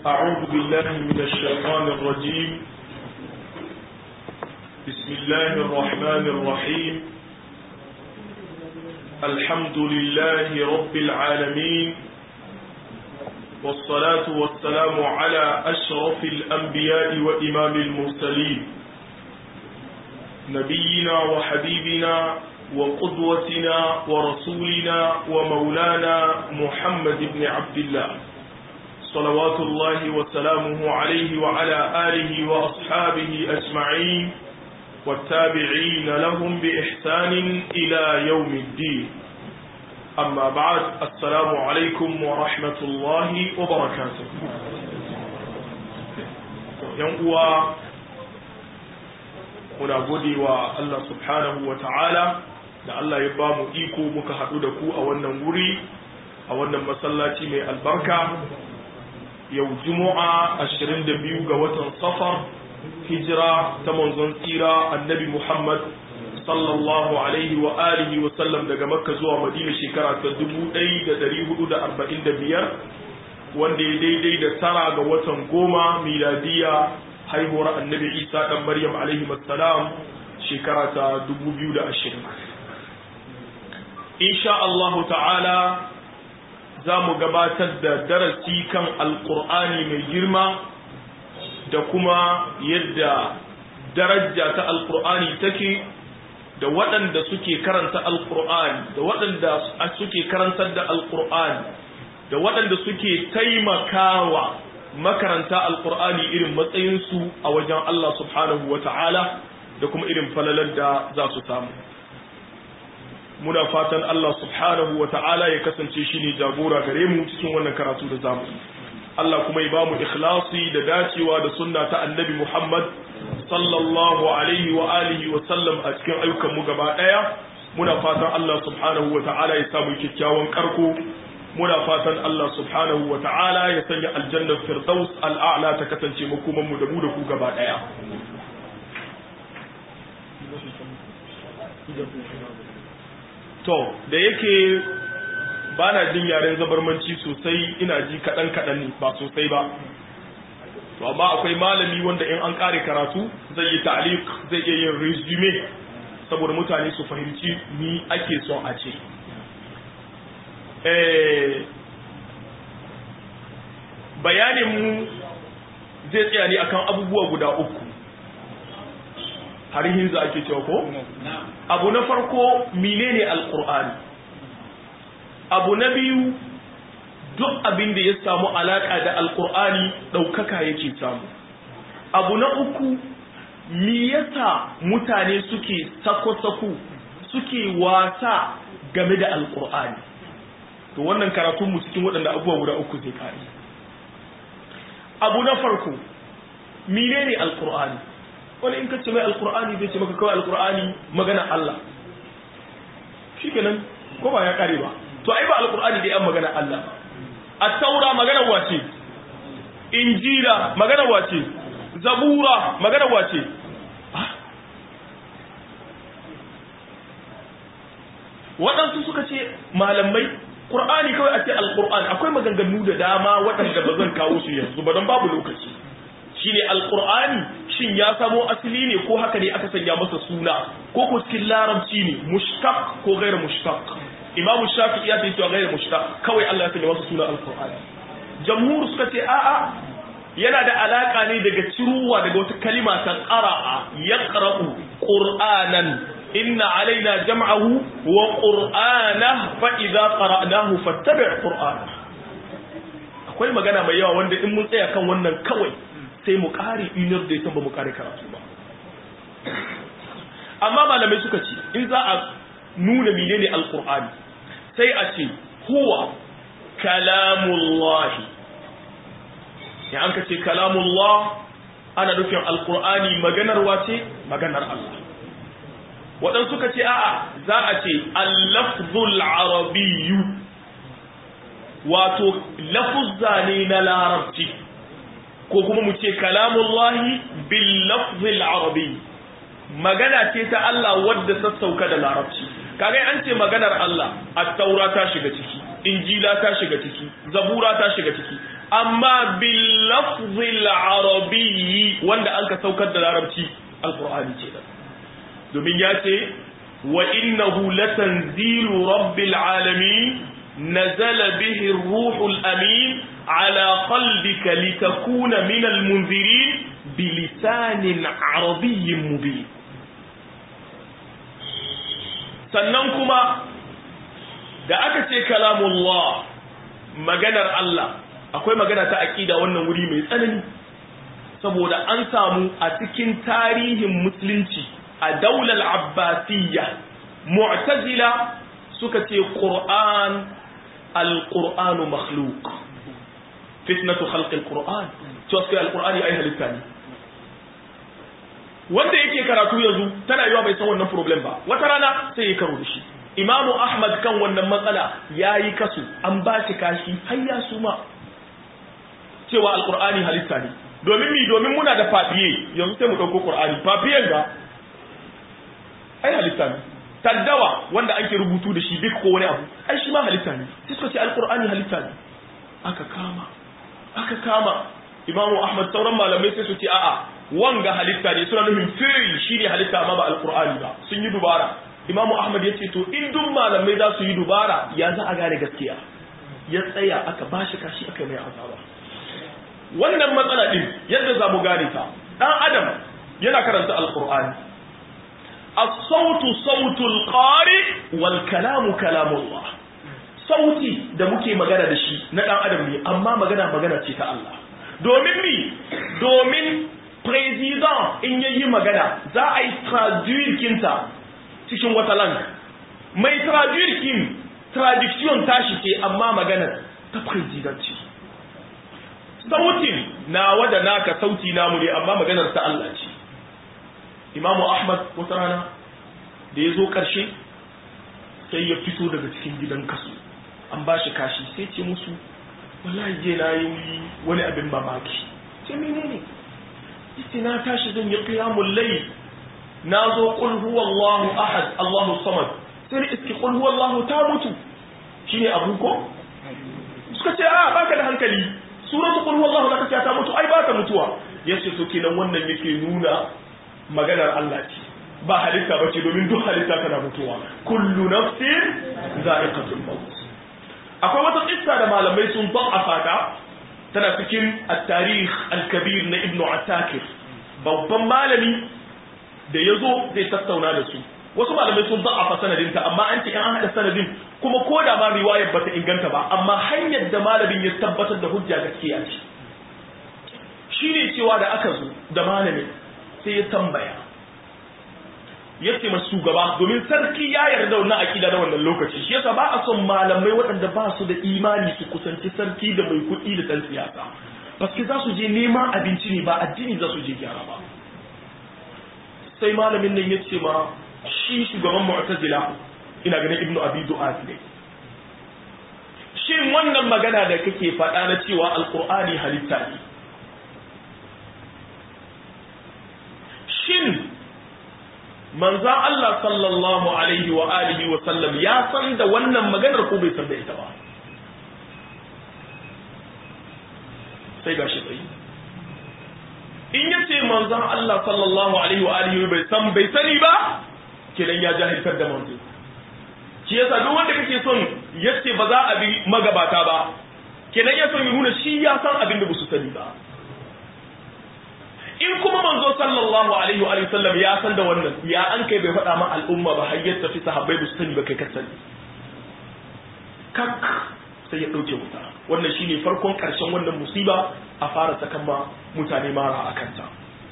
أعوذ بالله من الشيطان الرجيم بسم الله الرحمن الرحيم الحمد لله رب العالمين والصلاة والسلام على أشرف الأنبياء وإمام المرسلين نبينا وحبيبنا وقدوتنا ورسولنا ومولانا محمد بن عبد الله صلوات الله وسلامه عليه وعلى آله وأصحابه أجمعين والتابعين لهم بإحسان إلى يوم الدين أما بعد السلام عليكم ورحمة الله وبركاته ينقوى muna gode wa Allah subhanahu wa ta'ala da Allah ya ba mu iko muka haɗu da ku a wannan wuri a wannan masallaci mai albarka yau juma'a 22 ga watan safar hijira ta manzon tsira annabi Muhammad sallallahu alaihi wa alihi wa sallam daga makka zuwa madina shekara ta 1445 wanda ya daidai da tara ga watan goma miladiya haihuwar annabi isa dan maryam alaihi salam shekara ta 2020 insha Allahu ta'ala za mu gabatar da darasi kan alkur'ani mai girma da kuma yadda daraja ta alkur'ani take da waɗanda suke karanta alkur'ani da waɗanda suke karantar da alkur'ani da waɗanda suke taimakawa makaranta alkur'ani irin matsayinsu a wajen Allah subhanahu wa ta'ala da kuma irin falalar da za su samu muna fatan Allah subhanahu wa ta'ala ya kasance shi ne jagora gare mu cikin wannan karatu da zamu Allah kuma ya bamu ikhlasi da dacewa da sunna ta annabi Muhammad sallallahu alaihi wa alihi wa sallam a cikin ayyukan mu gaba daya muna fatan Allah subhanahu wa ta'ala ya samu kyakkyawan karko muna fatan Allah subhanahu wa ta'ala ya sanya aljannar firdaus al'a'la ta kasance makoman mu da mu da ku gaba daya to da yake ba na jin yaren zabarmanci sosai ina ji kaɗan kaɗan ne ba sosai ba to amma akwai malami wanda in an ƙare karatu zai yi ta'liq zai iya yin resume saboda mutane su fahimci ni ake son a ce bayanin mu zai tsaya ne akan abubuwa guda uku har hinza ake cewa ko abu na farko menene alqur'ani abu na biyu duk abin da ya samu alaka da alqur'ani daukaka yake samu abu na uku me yasa mutane suke sako-sako suke wasa game da alqur'ani to wannan karatun mu cikin waɗanda abubuwa guda uku zai kare abu na farko menene alqur'ani wani in ka ce mai alkur'ani zai ce maka kawai alkur'ani magana Allah shi kenan ko ba ya kare ba to ai ba alkur'ani da yan magana Allah a taura magana wace injila magana wace zabura magana wace waɗansu suka ce malamai Qur'ani kawai a ce alkur'ani akwai maganganu da dama waɗanda ba zan kawo su yanzu ba don babu lokaci shine alqur'ani shin ya samo asali ne ko haka ne aka sanya masa suna ko ko cikin larabci ne mushtaq ko ghairu mushtaq imam shafi'i ya ce cewa ghairu mushtaq kawai Allah ya sanya masa suna alqur'ani jamhur suka ce a'a yana da alaka ne daga ciruwa daga wata kalima ta qara'a yaqra'u qur'anan inna alaina jam'ahu wa qur'ana fa idza qara'nahu fattabi' qur'ana akwai magana mai yawa wanda in mun tsaya kan wannan kawai sai mu kare inar da ya ba mu kare karatu ba amma malamai suka ce in za a nuna menene alkur'ani sai a ce huwa kalamullahi ya an ka ce kalamullah ana nufin alkur'ani maganar wace maganar Allah waɗansu suka ce a'a za a ce allafzul arabiyyu wato lafuzza ne na larabci ko kuma mu ce kalamullahi bil lafzil arabi magana ce ta Allah wadda sassauka da larabci kaga an ce maganar Allah at-taura ta shiga ciki injila ta shiga ciki zabura ta shiga ciki amma bil lafzil arabiyyi wanda an ka saukar da larabci alqur'ani ce domin ya ce wa innahu latanzilu rabbil alamin nazala bihi ruhul amin ala qalbika litakuna min almunzirin bilisanin arabiyyin mubin sannan kuma da aka ce kalamullah maganar Allah akwai magana ta aqida wannan wuri mai tsanani saboda an samu a cikin tarihin musulunci a daular abbasiyya mu'tazila suka ce qur'an al-qur'anu makhluq fitnatu khalqi al-qur'an to sai al-qur'ani ai halitta ne wanda yake karatu yanzu tana yiwa bai san wannan problem ba wata rana sai ya karo da shi imamu ahmad kan wannan matsala yayi kasu an ba shi kashi har ya suma cewa al-qur'ani halitta ne domin mi domin muna da fafiye yanzu sai mu dauko qur'ani fafiyen ga ai halitta ne taddawa wanda ake rubutu da shi duk ko wani abu ai shi ma halitta ne sai suka ce alqur'ani halitta ne aka kama aka kama imamu ahmad sauran malamai sai su ce a'a wanga halitta ne suna nufin fi'il shine halitta amma ba alqur'ani ba sun yi dubara imamu ahmad ya ce to in duk malamai za su yi dubara ya za a gane gaskiya ya tsaya aka bashi kashi aka mai azaba wannan matsala din yadda za mu gane ta dan adam yana karanta alqur'ani الصوت صوت القارئ والكلام كلام الله sauti da muke magana da shi na dan adam ne amma magana magana ce ta Allah domin mi domin president in yayi magana za a yi traduire kinta cikin wata lang mai traduire kin traduction tashi ce amma magana ta president ce sautin nawa da naka sauti namu ne amma maganar ta Allah ce imamu ahmad wata rana da ya zo ƙarshe sai ya fito daga cikin gidan kasu an ba shi kashi sai ce musu wallahi je na yi wani abin mamaki ce mene ne yace na tashi zan yi qiyamul layl na zo qul huwallahu ahad allahu samad sai ni iski qul huwallahu ta mutu shine abu ko suka ce a baka da hankali suratu qul huwallahu da kace ta mutu ai ba ta mutuwa yace to kenan wannan yake nuna maganar Allah ce ba halitta bace domin duk halitta tana mutuwa kullu nafsin za'iqatul maut akwai wata kissa da malamai sun da'afa ta tana cikin at-tarikh al-kabir na ibnu asakir babban malami da yazo zai tattauna da su wasu malamai sun da'afa sanadinta amma an ce an hada sanadin kuma ko da ma riwayar bata inganta ba amma hanyar da malamin ya tabbatar da hujja gaskiya ce shine cewa da aka zo da malamin sai ya tambaya ya ce masu shugaba domin sarki ya yarda wannan akida na wannan lokaci shi yasa ba a son malamai waɗanda ba su da imani su kusanci sarki da mai kuɗi da ɗan siyasa paske za su je neman abinci ne ba addini za su je gyara ba sai malamin nan ya ce ma shi shugaban mu'tazila ina ganin ibnu abi du'at ne shin wannan magana da kake faɗa na cewa alqur'ani halitta ne shin manzan Allah sallallahu alaihi wa alihi wa sallam ya san da wannan maganar ko bai san da ita ba sai gashi tsayi in ya ce manzan Allah sallallahu alaihi wa alihi bai san bai sani ba kenan ya jahiltar da manzo shi yasa duk wanda kake son yace ba za a bi magabata ba kenan ya son ya nuna shi ya san abin da ba su sani ba in kuma manzo sallallahu alaihi wa sallam ya san da wannan ya an kai bai faɗa ma al'umma ba har yadda fi sahabbai ba su sani ba kai ka sani kak sai ya ɗauke wuta wannan shine farkon ƙarshen wannan musiba a fara sakan ma mutane mara a kanta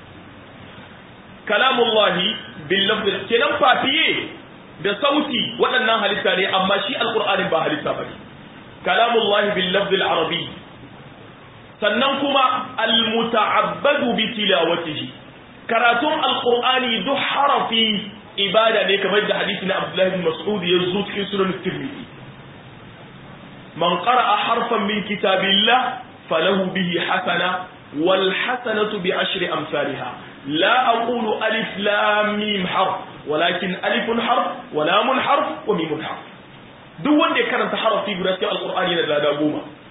kalamullahi bil lafzi kenan fafiye da sauti waɗannan halitta ne amma shi alqur'anin ba halitta bane kalamullahi bil lafzi al arabi sannan kuma almuta'abbadu bi tilawatihi karatun alqur'ani duk harafi ibada ne kamar da hadisi na Abdullah ibn Mas'ud ya zo cikin sunan Tirmidhi man qara'a harfan min kitabillah falahu bihi hasana wal hasanatu bi ashri amsalha la aqulu alif lam mim harf walakin alifun harf wa lamun harf wa mimun harf duk wanda ya karanta harafi guda cikin alqur'ani yana da lada goma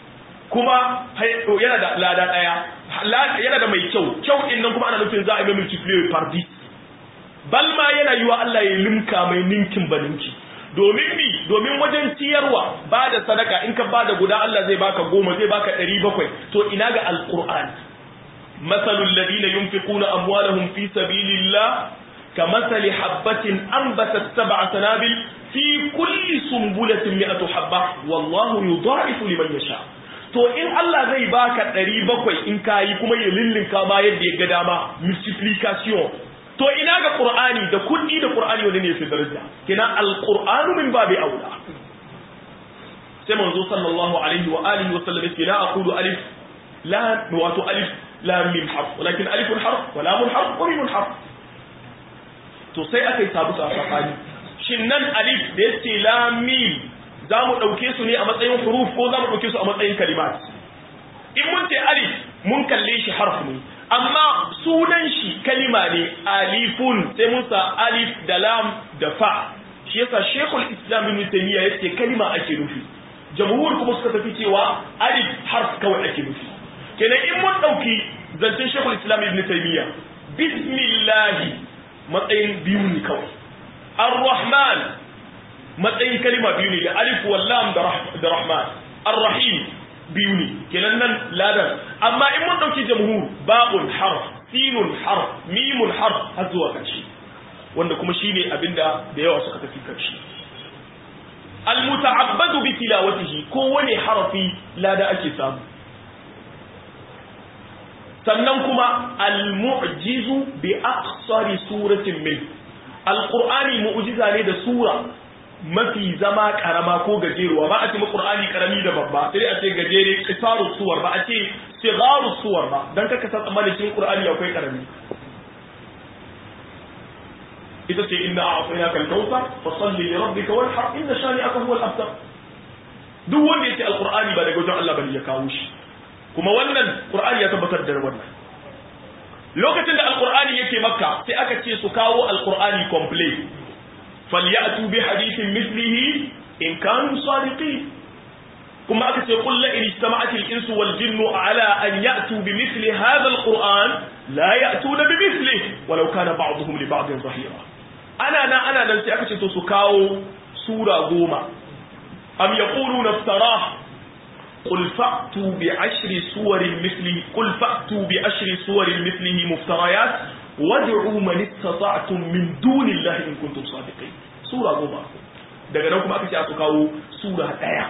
kuma yana da lada daya yana da mai kyau kyau din nan kuma ana nufin za a yi multiplier par 10 bal ma yana yiwa Allah ya limka mai ninkin baninki domin mi domin wajen ciyarwa ba da sadaka in ka bada guda Allah zai baka goma zai baka ɗari bakwai to ina ga alƙur'an masalul ladina yunfiquna amwalahum fi sabilillah كمثل حبة أنبتت سبع سنابل في كل سنبلة مئة حبة والله يضاعف لمن يشاء to in Allah zai baka ɗari bakwai in kayi kuma ya lillinka ma yadda ya ga dama multiplication to ina ga Qur'ani da kuɗi da Qur'ani wani ne fi daraja kina al-Qur'anu min babi aula sai manzo sallallahu alaihi wa alihi wa sallam yake la aqulu alif la wato alif la mim harf walakin alifun harf wa lamun harf wa mimun harf to sai aka yi sabu tsakani shin nan alif da yake la mim za mu ɗauke su ne a matsayin huruf ko za mu ɗauke su a matsayin kalimat in mun ce alif mun kalle shi harf ne amma sunan shi kalima ne alifun sai mun sa alif da lam da fa shi yasa shekul islam ibn taymiya yace kalima ake nufi jamhur kuma suka tafi cewa alif harf kawai ake nufi kenan in mun ɗauki zancen shekul islam ibn taymiya bismillahi matsayin biyu ne kawai ar-rahman matsayin kalima biyu ne da alif wallam da rahman ar-rahim biyu ne kenan nan ladan amma in mun dauki jamhur ba'un harf sinun harf mimun harf har zuwa ƙarshe wanda kuma shine abinda da yawa suka tafi ƙarshe al-muta'abbadu bi tilawatihi kowane harafi lada ake samu sannan kuma al-mu'jizu bi aqsari suratin min al-qur'ani mu'jiza ne da sura mafi zama karama ko gajeruwa ba a ce qur'ani karami da babba sai a ce gajere qisaru suwar ba a ce sigaru suwar ba dan kaka san tsammanin cikin qur'ani akwai karami ita ce inna a'tainaka al-kawthar fa salli li rabbika wanhar inna shani'aka huwa al-abtar duk wanda yace al-qur'ani ba daga wajen Allah bane ya kawo shi kuma wannan Qur'ani ya tabbatar da wannan lokacin da alqur'ani yake makka sai aka ce su kawo alqur'ani complete falyatu bi hadithin mithlihi in kanu sadiqin kuma aka ce qul la in istama'at al-insu wal jinnu ala an ya'tu bi mithli hadha al-qur'an la ya'tuna bi mithlihi walau kana ba'dhum li ba'din zahira ana nan ana nan sai aka ce to su kawo sura goma am yaquluna iftarah قل فأتوا بعشر سور مثله قل فأتوا بعشر سور مثله مفتريات وادعوا من استطعتم من دون الله إن كنتم صادقين سورة goma daga nan kuma aka ce aka kawo sura daya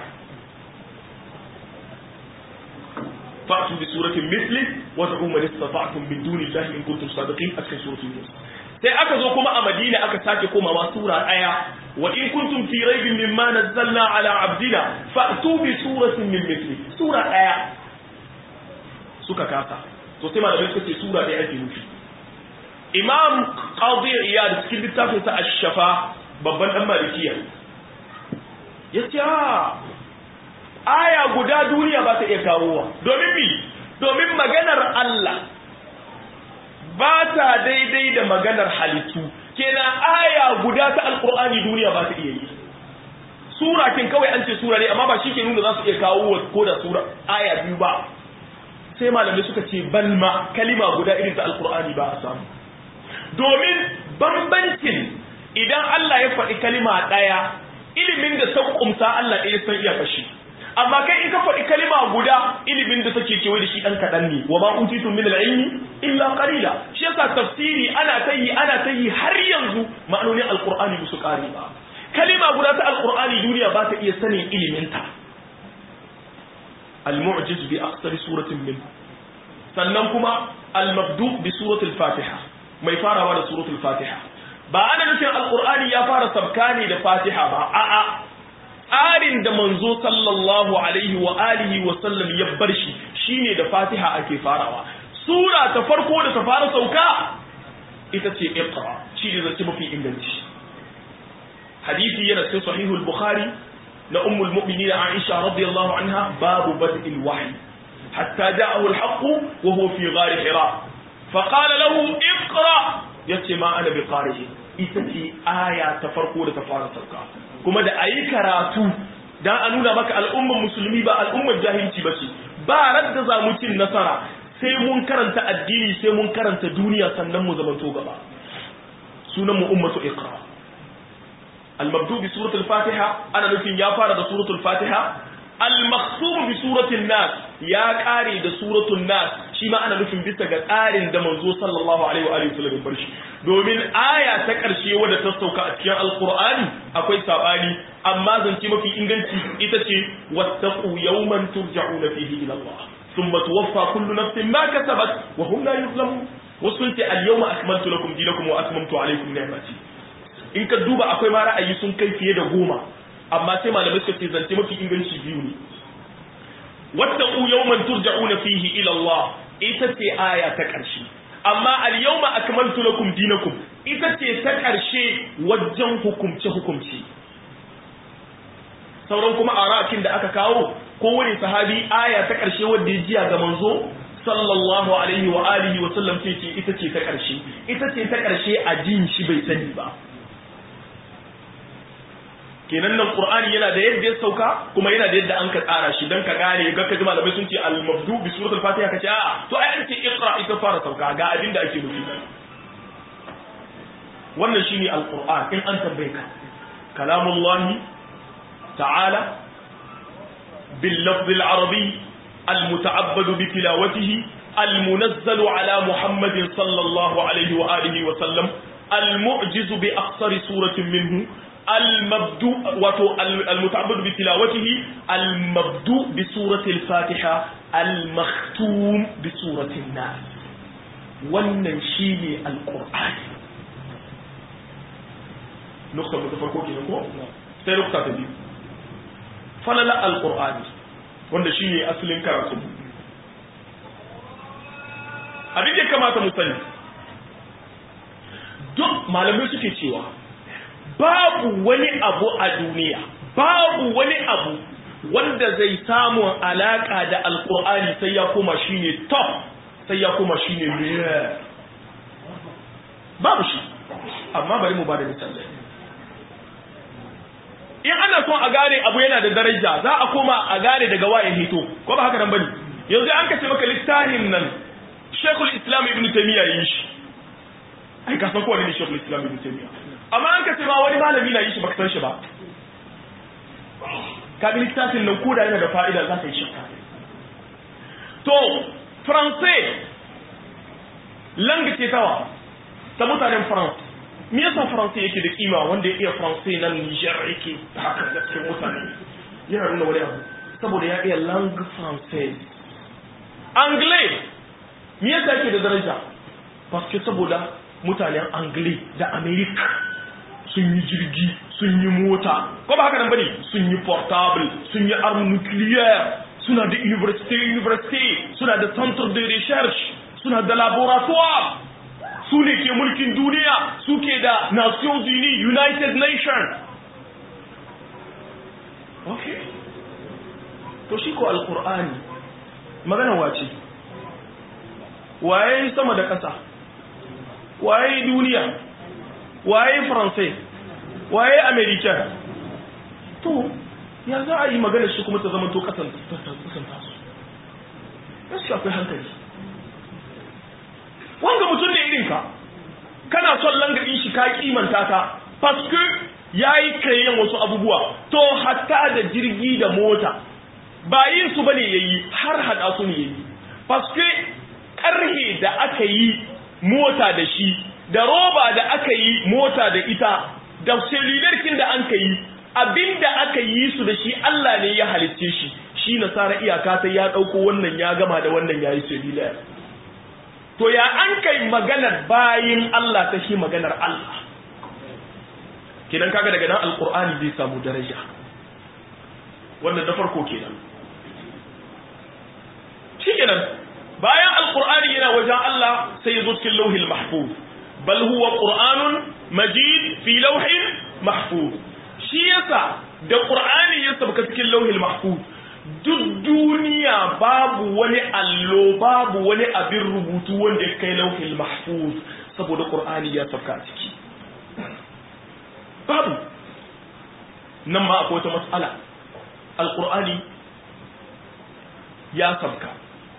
fa'tu bi suratin mithli wad'u man istata'tum min duni llahi in kuntum sadiqin a cikin suratul yunus sai aka zo kuma a madina aka sake komawa sura daya wa in kuntum fi raibin mimma nazzalna ala abdina fa'tu bi suratin min mithli sura daya suka kasa to sai malamai suka ce sura daya ake nufi imam qadi iyad cikin littafin sa ash-shafa babban dan malikiya yace aya guda duniya ba ta iya kawowa domin mi domin maganar Allah ba ta daidai da maganar halittu kenan aya guda ta alkur'ani duniya ba ta iya yi sura kin kawai an ce sura ne amma ba shi ke nuna za su iya kawo ko da sura aya biyu ba sai malamai suka ce balma kalima guda irin ta alkur'ani ba a samu domin bambancin idan Allah ya faɗi kalima ɗaya ilimin da ta kumsa Allah ɗaya san iya fashi amma kai in ka faɗi kalima guda ilimin da take kewaye da shi ɗan kaɗan ne wa ma utitum min al-ilmi illa qalila shi yasa tafsiri ana ta yi ana ta yi har yanzu ma'anonin alqur'ani ba su ƙare ba kalima guda ta alqur'ani duniya ba ta iya sanin ilimin ta al-mu'jiz bi aqsari suratin min sannan kuma al-mabdu bi suratul fatiha mai farawa da suratul fatiha ba ana nufin alqur'ani ya fara sabka ne da fatiha ba a'a tsarin da manzo sallallahu alaihi wa alihi wa sallam ya bar shi shine da Fatiha ake farawa sura ta farko da ta fara sauka ita ce iqra shi ne zace mafi inganci hadisi yana cikin sahihul bukhari na ummul mu'minin aisha radiyallahu anha babu bad'il wahyi hatta ja'ahu al-haqq wa huwa fi ghar hira fa qala lahu iqra yace ma ana bi qari'in ita ce aya ta farko da ta fara sauka kuma da ayi karatu dan a nuna maka al'ummar musulmi ba al'ummar jahilci ba ce ba radda za mu cin nasara sai mun karanta addini sai mun karanta duniya sannan mu zamanto gaba sunan mu ummatu iqra al-mabdu bi suratul fatiha ana nufin ya fara da suratul fatiha al-makhsum bi suratul nas ya kare da suratul nas shi ma ana nufin bisa ga tsarin da manzo sallallahu alaihi wa alihi wasallam barshi domin aya ta karshe wadda ta sauka a cikin alqur'ani akwai sabani amma zance mafi inganci ita ce wattaqu yawman turja'una fihi ila Allah thumma tuwaffa kullu nafsin ma kasabat wa hum la yuzlamun wasu ce al-yawma akmaltu lakum dinakum wa atmamtu alaykum ni'mati in ka duba akwai ma ra'ayi sun kai fiye da goma amma sai malamai suka ce zance mafi inganci biyu ne wattaqu yawman turja'una fihi ila Allah ita ce aya ta ƙarshe amma al-yawma akmaltu lakum dinakum ita ce ta ƙarshe wajen hukumce hukumce sauran kuma arakin da aka kawo kowane sahabi aya ta ƙarshe wanda ya jiya ga manzo sallallahu alaihi wa alihi wa sallam ce ce ita ce ta ƙarshe ita ce ta ƙarshe a jin shi bai sani ba kenan nan qur'ani yana da yadda ya sauka kuma yana da yadda an ka tsara shi dan ka gane ga kaji malamai sun ce al mabdu bi suratul fatiha kace a'a to ai an ce iqra ita fara sauka ga abin da ake nufi wannan shine al qur'an in an tambaye ka kalamullahi ta'ala bil lafz al arabi al muta'abbad bi tilawatihi al munazzal ala muhammadin sallallahu alaihi wa alihi wa sallam al mu'jiz bi aqsari suratin minhu المبدوء وتو المتعبد بتلاوته المبدوء بسورة الفاتحة المختوم بسورة الناس wannan shine alqur'ani nukta mu farko kenan ko sai nukta ta biyu falala alqur'ani wanda shine asalin karatu abin da kamata mu sani duk malamai suke cewa babu wani abu a duniya babu wani abu wanda zai samu alaka da alkur'ani sai ya koma shine top sai ya koma shine rare babu shi amma bari mu bada misali in ana son a gane abu yana da daraja za a koma a gane daga waye hito ko ba haka nan bane yanzu an kace maka littafin nan Sheikhul Islam Ibn Taymiyyah yi shi ai ka san ko ne Sheikhul Islam Ibn Taymiyyah amma an ka ce ma wani malami na yi shi baka san shi ba ka ga littafin nan koda yana da fa'ida za ka yi shakka to français langue ce tawa ta mutanen france me yasa français yake da kima wanda ya iya français nan Niger yake haka da cikin mutane yana nuna wani abu saboda ya iya langue française anglais me yasa yake da daraja parce que saboda mutanen anglais da america sun yi jirgi sun yi mota ko ba haka nan bane sun yi portable sun yi arm nuclear suna da university university suna da centre de recherche suna da laboratoire su ne ke mulkin duniya suke da nations unies united nations okay to shi ko alqur'ani magana wace waye sama da ƙasa waye duniya waye faransai waye american to ya za a yi magana shi kuma ta zama to kasan tasu gaskiya akwai hankali wanga mutum ne irinka kana son langarin shi ka kimanta ka paske ya yi kayan wasu abubuwa to hatta da jirgi da mota ba yin su bane ya yi har hada su ne ya yi paske karhe da aka yi mota da shi da roba da aka yi mota da ita da selularkin da an ka yi abinda aka yi su da shi Allah ne ya halicce shi shi nasara iyaka sai ya ɗauko wannan ya gama da wannan ya yi selular to ya an kai maganar bayin Allah ta shi maganar Allah kenan kaga daga nan alkur'ani zai samu daraja wannan da farko kenan shi kenan bayan alkur'ani yana wajen Allah sai ya zo cikin lauhil mahfuz bal huwa qur'anun majid fi lawhin mahfuz shi yasa da qur'ani ya sabka cikin lauhil mahfuz duk duniya babu wani allo babu wani abin rubutu wanda ya kai lauhil mahfuz saboda qur'ani ya sabka a ciki babu nan ma akwai wata mas'ala alqur'ani ya sabka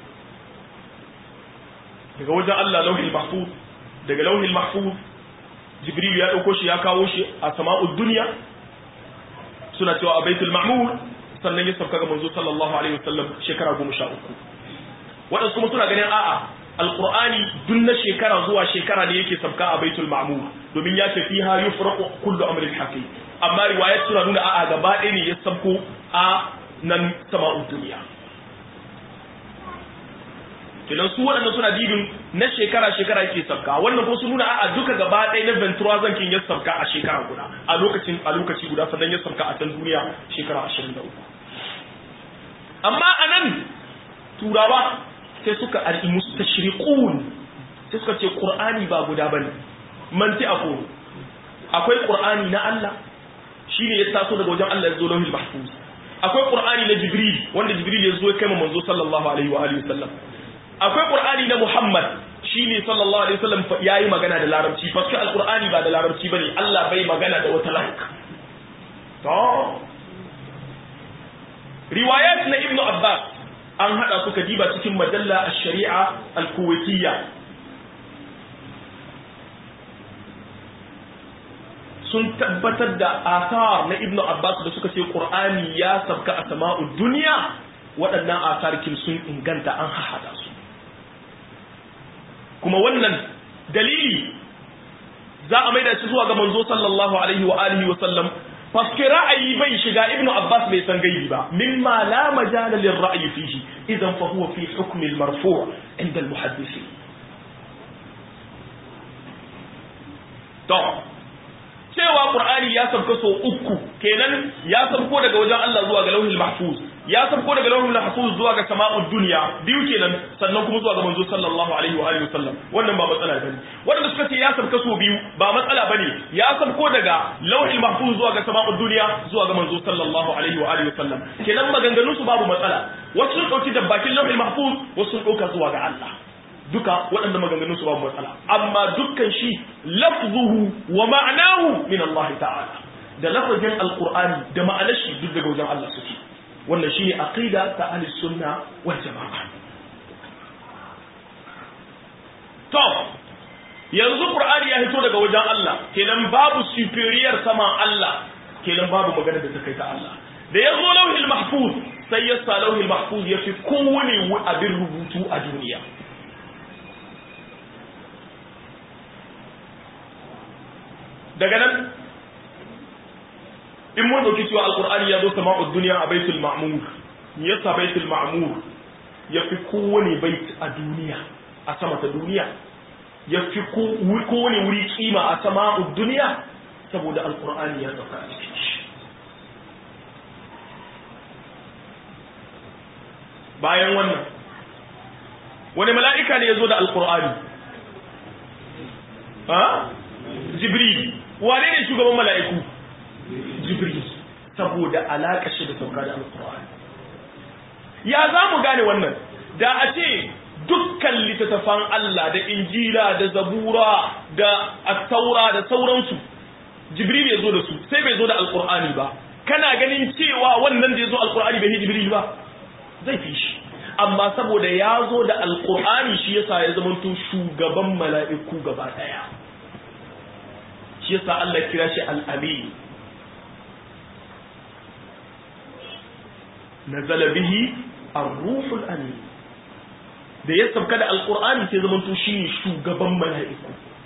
daga wajen Allah lauhil mahfuz daga lauhil mahfuz jibril ya dauko shi ya kawo shi a sama'ud dunya suna cewa a baitul ma'mur sannan ya sabka ga manzo sallallahu alaihi wasallam shekara 13 wadansu kuma suna ganin a'a alqur'ani duk na shekara zuwa shekara ne yake sabka a baitul ma'mur domin ya ce fiha yufraqu kullu amrin hakim amma riwayat suna nuna a'a gaba ɗaya ne ya sabko a nan sama'ud dunya kenan su waɗanda suna dibin na shekara-shekara yake sabka wannan ko su nuna a duka gaba ɗaya na ventura zankin ya sabka a shekara guda a lokacin a lokaci guda sannan ya sabka a can duniya shekara ashirin da uku amma a nan turawa sai suka ar'i mustashriqun sai suka ce qur'ani ba guda bane manti a koro akwai qur'ani na Allah shine ya taso daga wajen Allah ya zo lauhul mahfuz akwai qur'ani na jibril wanda jibril ya zo ya kai manzo sallallahu alaihi wa alihi wasallam akwai qur'ani na muhammad shine sallallahu alaihi wasallam yayi magana da larabci fa sai alqur'ani ba da larabci bane Allah bai magana da wata lanka to riwayat na ibnu abbas an hada su kadiba cikin majalla ash-shari'a al-kuwaitiyya sun tabbatar da asar na ibnu abbas da suka ce qur'ani ya sabka a sama'ud duniya waɗannan asarkin sun inganta an hahada su kuma wannan dalili za a maida shi zuwa ga manzo sallallahu alaihi wa alihi wa sallam faske ra'ayi bai shiga ibnu abbas bai san gaibi ba mimma la majala lir ra'yi fihi idan fa huwa fi hukm al marfu' inda al muhaddisi to cewa qur'ani ya sabka so uku kenan ya sabko daga wajen Allah zuwa ga lauhil mahfuz ya sabko daga lauhil mahfuz zuwa ga sama'ud dunya biyu kenan sannan kuma zuwa ga manzo sallallahu alaihi wa alihi wasallam wannan ba matsala bane wanda suka ce ya sabka so biyu ba matsala bane ya sabko daga lauhil mahfuz zuwa ga sama'ud dunya zuwa ga manzo sallallahu alaihi wa alihi wasallam kenan maganganun su babu matsala wasu sun dauki da bakin lauhil mahfuz wasu sun dauka zuwa ga Allah duka waɗanda maganganun su babu matsala amma dukkan shi lafzuhu wa ma'anahu min Allah ta'ala da lafazin alqur'ani da ma'anar shi duk daga wajen Allah suke wannan shine aqida ta ahli sunna wal jama'a to yanzu qur'ani ya hito daga wajen Allah kenan babu superior sama Allah kenan babu magana da ta kai ta Allah da ya zo lauhil mahfuz sai ya sa lauhil mahfuz ya fi kowane abin rubutu a duniya daga nan in mun dauki cewa alqur'ani ya zo sama'ud dunya a baitul ma'mur yasa baitul ma'mur ya fi kowane bait a duniya a sama ta duniya ya fi kowane wuri kima a sama'ud duniya saboda alqur'ani ya sauka a cikin shi bayan wannan wani mala'ika ne ya zo da alqur'ani ha jibril wane ne shugaban mala'iku jibril saboda alaƙa shi da sauka da alƙur'ani ya za mu gane wannan da a ce dukkan littattafan Allah da injila da zabura da attaura da sauransu jibril ya zo da su sai bai zo da alƙur'ani ba kana ganin cewa wannan da ya zo alƙur'ani bai jibril ba zai fi shi amma saboda ya zo da alƙur'ani shi yasa ya zamanto shugaban mala'iku gaba ɗaya shi yasa Allah kira shi al-amin nazala bihi ar-ruhul amin da ya sabka da alqur'ani sai zaman to shine shugaban mala'iku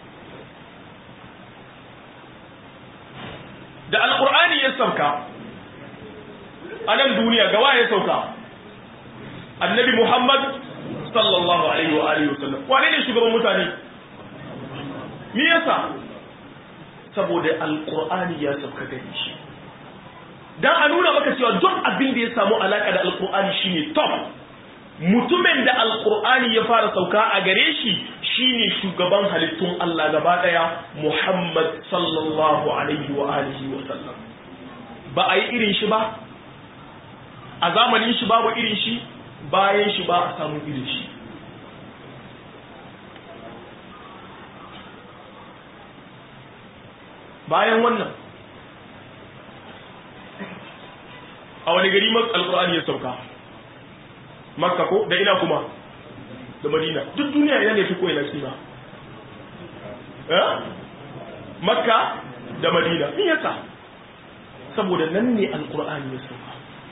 da alqur'ani ya sabka a nan duniya gawa ya sauka annabi muhammad sallallahu alaihi wa alihi wasallam wane ne shugaban mutane me yasa saboda alkur'ani ya sauka gare shi dan a nuna maka cewa duk abin da ya samu alaka da alkur'ani shine top mutumin da alkur'ani ya fara sauka a gare shi shine shugaban halittun Allah gaba daya Muhammad sallallahu alaihi wa alihi wa sallam ba a yi irin shi ba a zamanin shi babu irin shi bayan shi ba a samu irin shi bayan wannan a wani gari alkur'ani ya sauka makka ko da ina kuma da madina duk duniya ina ne fi ko ina kima eh makka da madina me yasa saboda nan ne alqur'ani ya sauka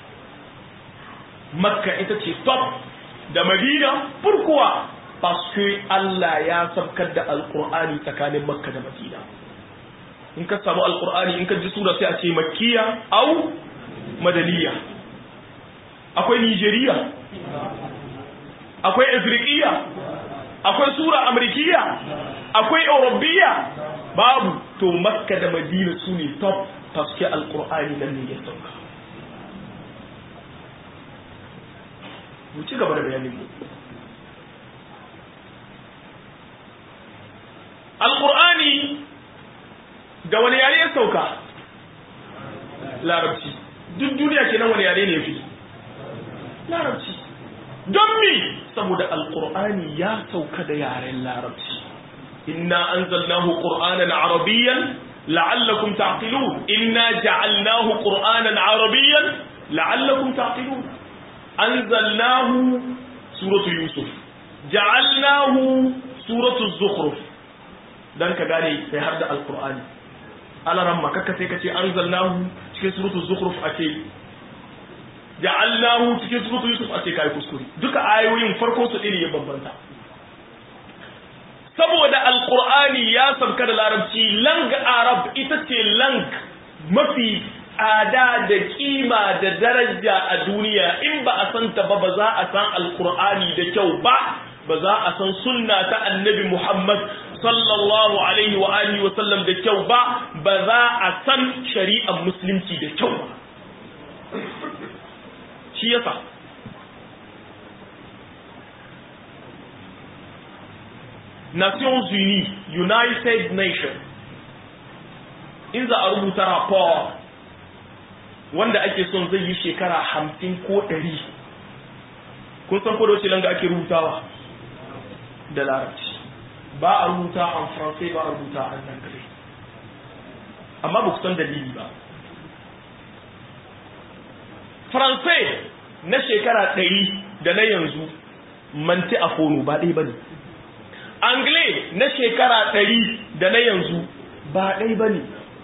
makka ita ce top da madina pourquoi parce que Allah ya sabkar da alqur'ani tsakanin makka da madina in ka samu alqur'ani in ka ji sura sai a ce makkiya au madaniya akwai nigeria akwai afirikiya akwai sura amrikiya akwai eurobiya babu to makka da madina su ne top paske alkur'ani nan ne ya sauka mu ci gaba da bayanin mu alkur'ani da wani yare ya sauka larabci duk duniya kenan wani yare ne fi larabci don mi saboda alkur'ani ya sauka da yaren larabci inna anzalnahu qur'anan arabiyyan la'allakum taqilun inna ja'alnahu qur'anan arabiyyan la'allakum taqilun anzalnahu suratu yusuf ja'alnahu suratu zukhruf dan ka gane sai har da alkur'ani alaran makaka sai ka ce anzalnahu cikin suratu zukhruf ake ja'alnahu cikin suratu yusuf a ce kai kuskure duka ayoyin farko su iri ya bambanta saboda alqur'ani ya sabka da larabci lang arab ita ce lang mafi tsada da kima da daraja a duniya in ba a san ta ba ba za a san alqur'ani da kyau ba ba za a san sunna ta annabi muhammad sallallahu alaihi wa alihi wa sallam da kyau ba ba za a san shari'ar musulunci da kyau ba shi yasa Nations Unies United Nations in za a rubuta rapport wanda ake son zai yi shekara hamsin ko ɗari kun san ko da langa ake rubutawa da larabci ba a rubuta an faransai ba a rubuta an dangare amma ba ku san dalili ba faransai na shekara ɗari da na yanzu manti a fono ba ɗai ba ne angle na shekara ɗari da na yanzu ba ɗai ba ne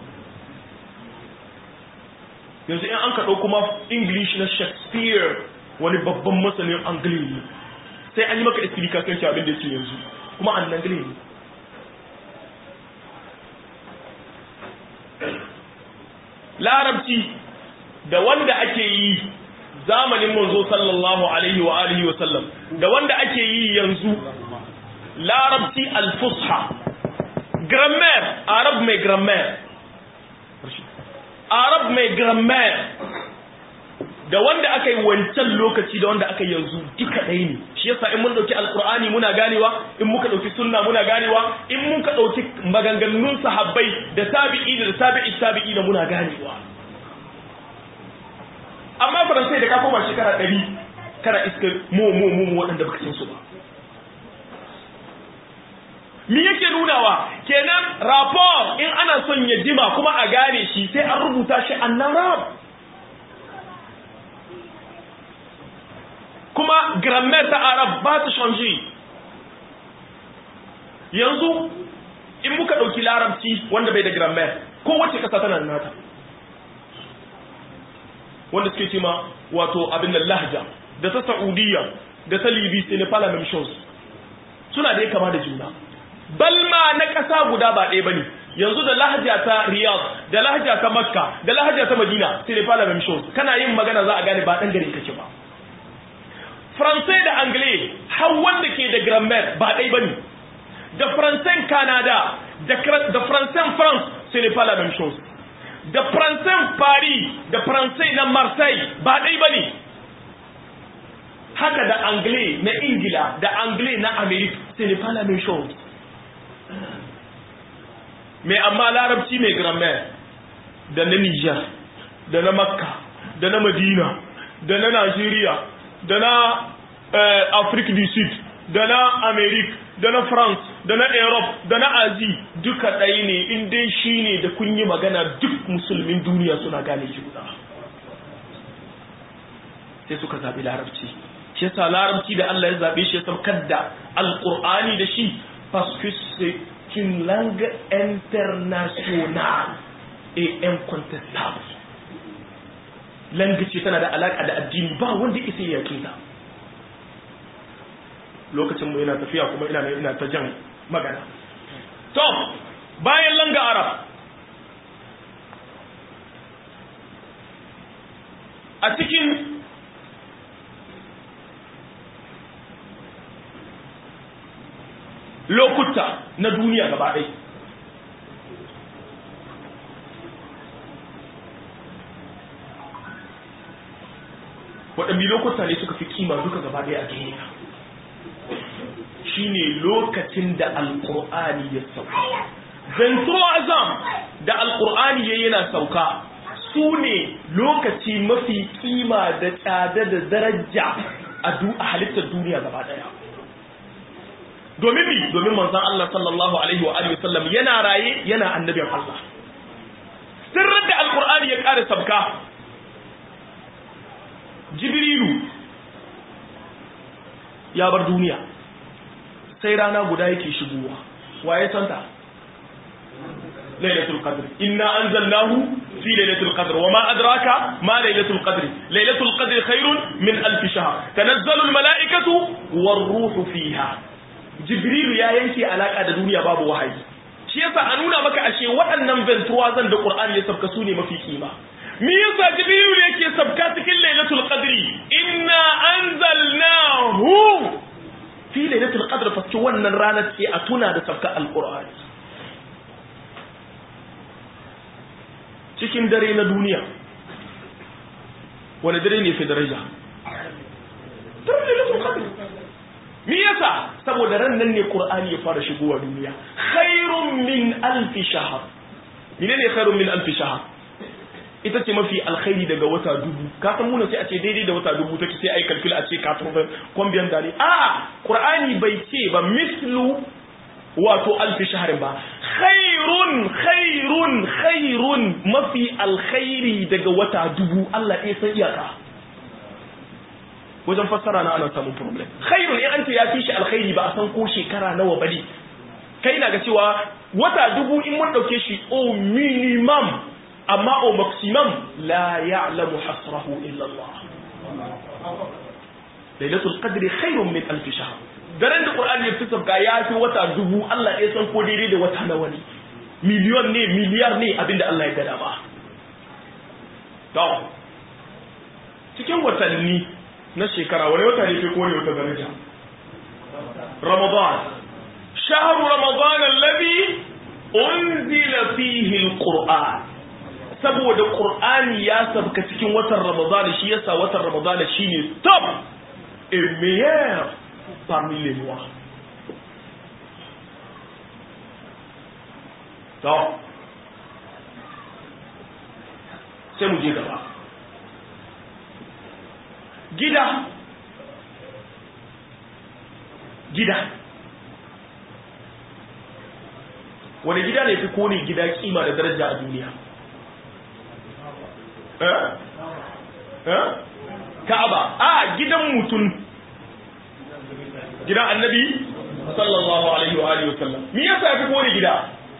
yanzu in an kaɗo kuma english na shakespeare wani babban masanin angle ne sai an yi maka explication ce abin da yake yanzu kuma an angle ne larabci da wanda ake yi zamanin manzo sallallahu alaihi wa alihi wa sallam da wanda ake yi yanzu larabci al-fusha grammaire arab mai grammaire arab mai grammaire da wanda aka yi wancan lokaci da wanda aka yanzu duka ɗaya ne shi yasa in mun ɗauki alkur'ani muna ganewa in muka ɗauki sunna muna ganewa in muka ɗauki maganganun sahabbai da tabi'i da tabi'i tabi'i da muna ganewa amma faransai da ka koma shekara ɗari kana iska mu mu mu waɗanda baka san su ba mi yake nunawa kenan rapport in ana son ya jima kuma a gane shi sai an rubuta shi annan rab kuma grammaire ta arab ba ta change yanzu in muka ɗauki larabci wanda bai da grammaire kowace ƙasa tana da nata wanda suke ce ma wato abin da lahja da ta saudiya da ta libi sai ne fala même chose suna da ya kama da juna balma na ƙasa guda ba ɗaya bane yanzu da lahja ta riyadh da lahja ta makka da lahja ta madina sai ne fala même chose kana yin magana za a gane ba ɗan garin kake ba faransai da anglais har wanda ke da grammaire ba ɗaya bane da faransan canada da faransan france sai ne fala même chose da faransan paris da faransai na marseille ba ɗai ba ne haka da anglais na ingila da anglais na america sai ne fala mai chose mai amma larabci mai grammaire da na niger da na makka da na madina da na nigeria da na afrique du sud da na america da na france da na europe da na azi duka ɗaya ne in dai shi ne da kun yi magana duk musulmin duniya suna gane shi guda sai suka zaɓi larabci shi yasa larabci da Allah ya zabe shi ya saukar da alqur'ani da shi parce que c'est une langue internationale et incontestable langue ce tana da alaka da addini ba wanda isa ya yake ta lokacin mu yana tafiya kuma ina ina ta jan magana to bayan langa arab a cikin lokuta na duniya gaba ɗaya waɗanne lokuta ne suka fi kima duka gaba ɗaya a duniya shine lokacin da alƙur'ani ya sauka zantro azam da alƙur'ani ya yana sauka su ne lokaci mafi kima da tsada da daraja a halittar duniya gaba ɗaya domin mi domin manzon Allah sallallahu alaihi wa alihi wasallam yana raye yana annabin Allah sirrin da alqur'ani ya ƙara sabka jibrilu ya bar duniya sai rana guda yake shigowa waye santa lailatul qadr inna anzalnahu fi lailatul qadr wama adraka ma lailatul qadr lailatul qadr khairun min alf shahr tanazzalu al malaikatu war ruhu fiha jibrilu ya yanke alaka da duniya babu wahayi shi yasa a nuna maka ashe waɗannan ventuwa zan da qur'ani ya sabka su ne mafi kima me yasa jibrilu yake sabka cikin lailatul qadri inna anzalnahu fi lailatul qadr fa wannan ranar ce a tuna da sabka alqur'ani cikin dare na duniya wani dare ne fi daraja dare lailatul qadr me yasa saboda ran nan ne qur'ani ya fara shigowa duniya khairun min alf shahr menene khairun min alf shahr ita ce mafi alkhairi daga wata dubu ka san muna sai a ce daidai da wata dubu take sai ai kalkula a ce ka turban combien d'années a qur'ani bai ce ba mislu wato alf shahr ba khairun khairun khairun mafi alkhairi daga wata dubu Allah ya san iyaka wajen fassara na ana samun problem khairun in an ce ya fi shi alkhairi ba a san ko shekara nawa bane kai na ga cewa wata dubu in mun dauke shi o minimum amma o maximum la ya'lamu hasrahu illa Allah lailatul qadri khairun min alf shahr daren da qur'ani ya fitar ga ya fi wata dubu Allah ya san ko daidai da wata nawa ne miliyon ne miliyar ne abinda Allah ya gada ba to cikin watanni na shekara wani wata ne ko ne wata daraja ramadan shahru ramadan alladhi unzila fihi alquran saboda qur'ani ya sabka cikin watan ramadan shi yasa watan ramadan shine top et meilleur parmi les mois to sai mu je gaba gida gida wani gida ne fi kone gida kima da daraja a duniya eh eh ka'aba a gidan mutum gidan annabi sallallahu alaihi wa alihi wasallam me yasa fi kone gida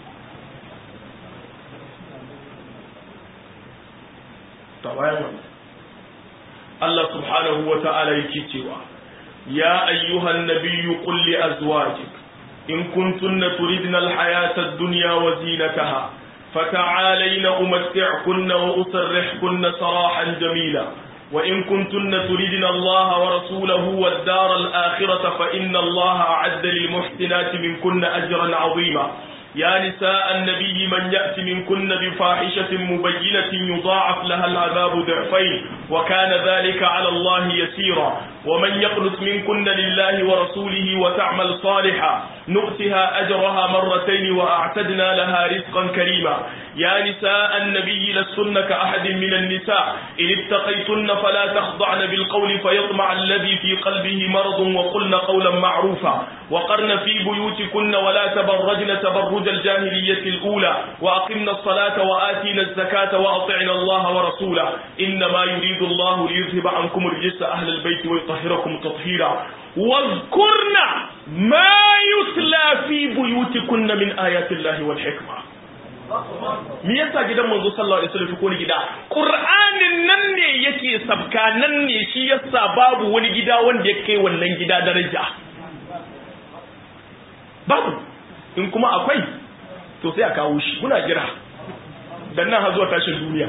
ta bayan wannan Allah subhanahu wa ta'ala yake cewa, Ya ayyuhan nabiyyu qul li azwajik in kuntunna turidna al-hayata ad-dunya wa zinataha fata'alayna umatti'kunna wa usarrihkunna sarahan jamila wa in kuntunna turidna Allah wa rasulahu wad-dara al-akhirata fa inna Allah a'adda lil muhsinati minkunna ajran 'azima يا نساء النبي من يأت منكن بفاحشة مبينة يضاعف لها العذاب ضعفين وكان ذلك على الله يسيرا ومن يقنت منكن لله ورسوله وتعمل صالحا نؤتها أجرها مرتين وأعتدنا لها رزقا كريما يا نساء النبي لستن كأحد من النساء إن اتقيتن فلا تخضعن بالقول فيطمع الذي في قلبه مرض وقلن قولا معروفا وقرن في بيوتكن ولا تبرجن تبرج الجاهلية الأولى وأقمنا الصلاة وآتينا الزكاة وأطعنا الله ورسوله إنما يريد الله ليذهب عنكم الرجس أهل البيت yutahhirakum tathira واذكرن ما يتلى في بيوتكن من آيات الله والحكمة me yasa gidan manzo sallallahu alaihi wasallam ko ni gida qur'anin nan ne yake sabka nan ne shi yasa babu wani gida wanda ya kai wannan gida daraja babu in kuma akwai to sai a kawo shi muna jira dan nan har zuwa tashin duniya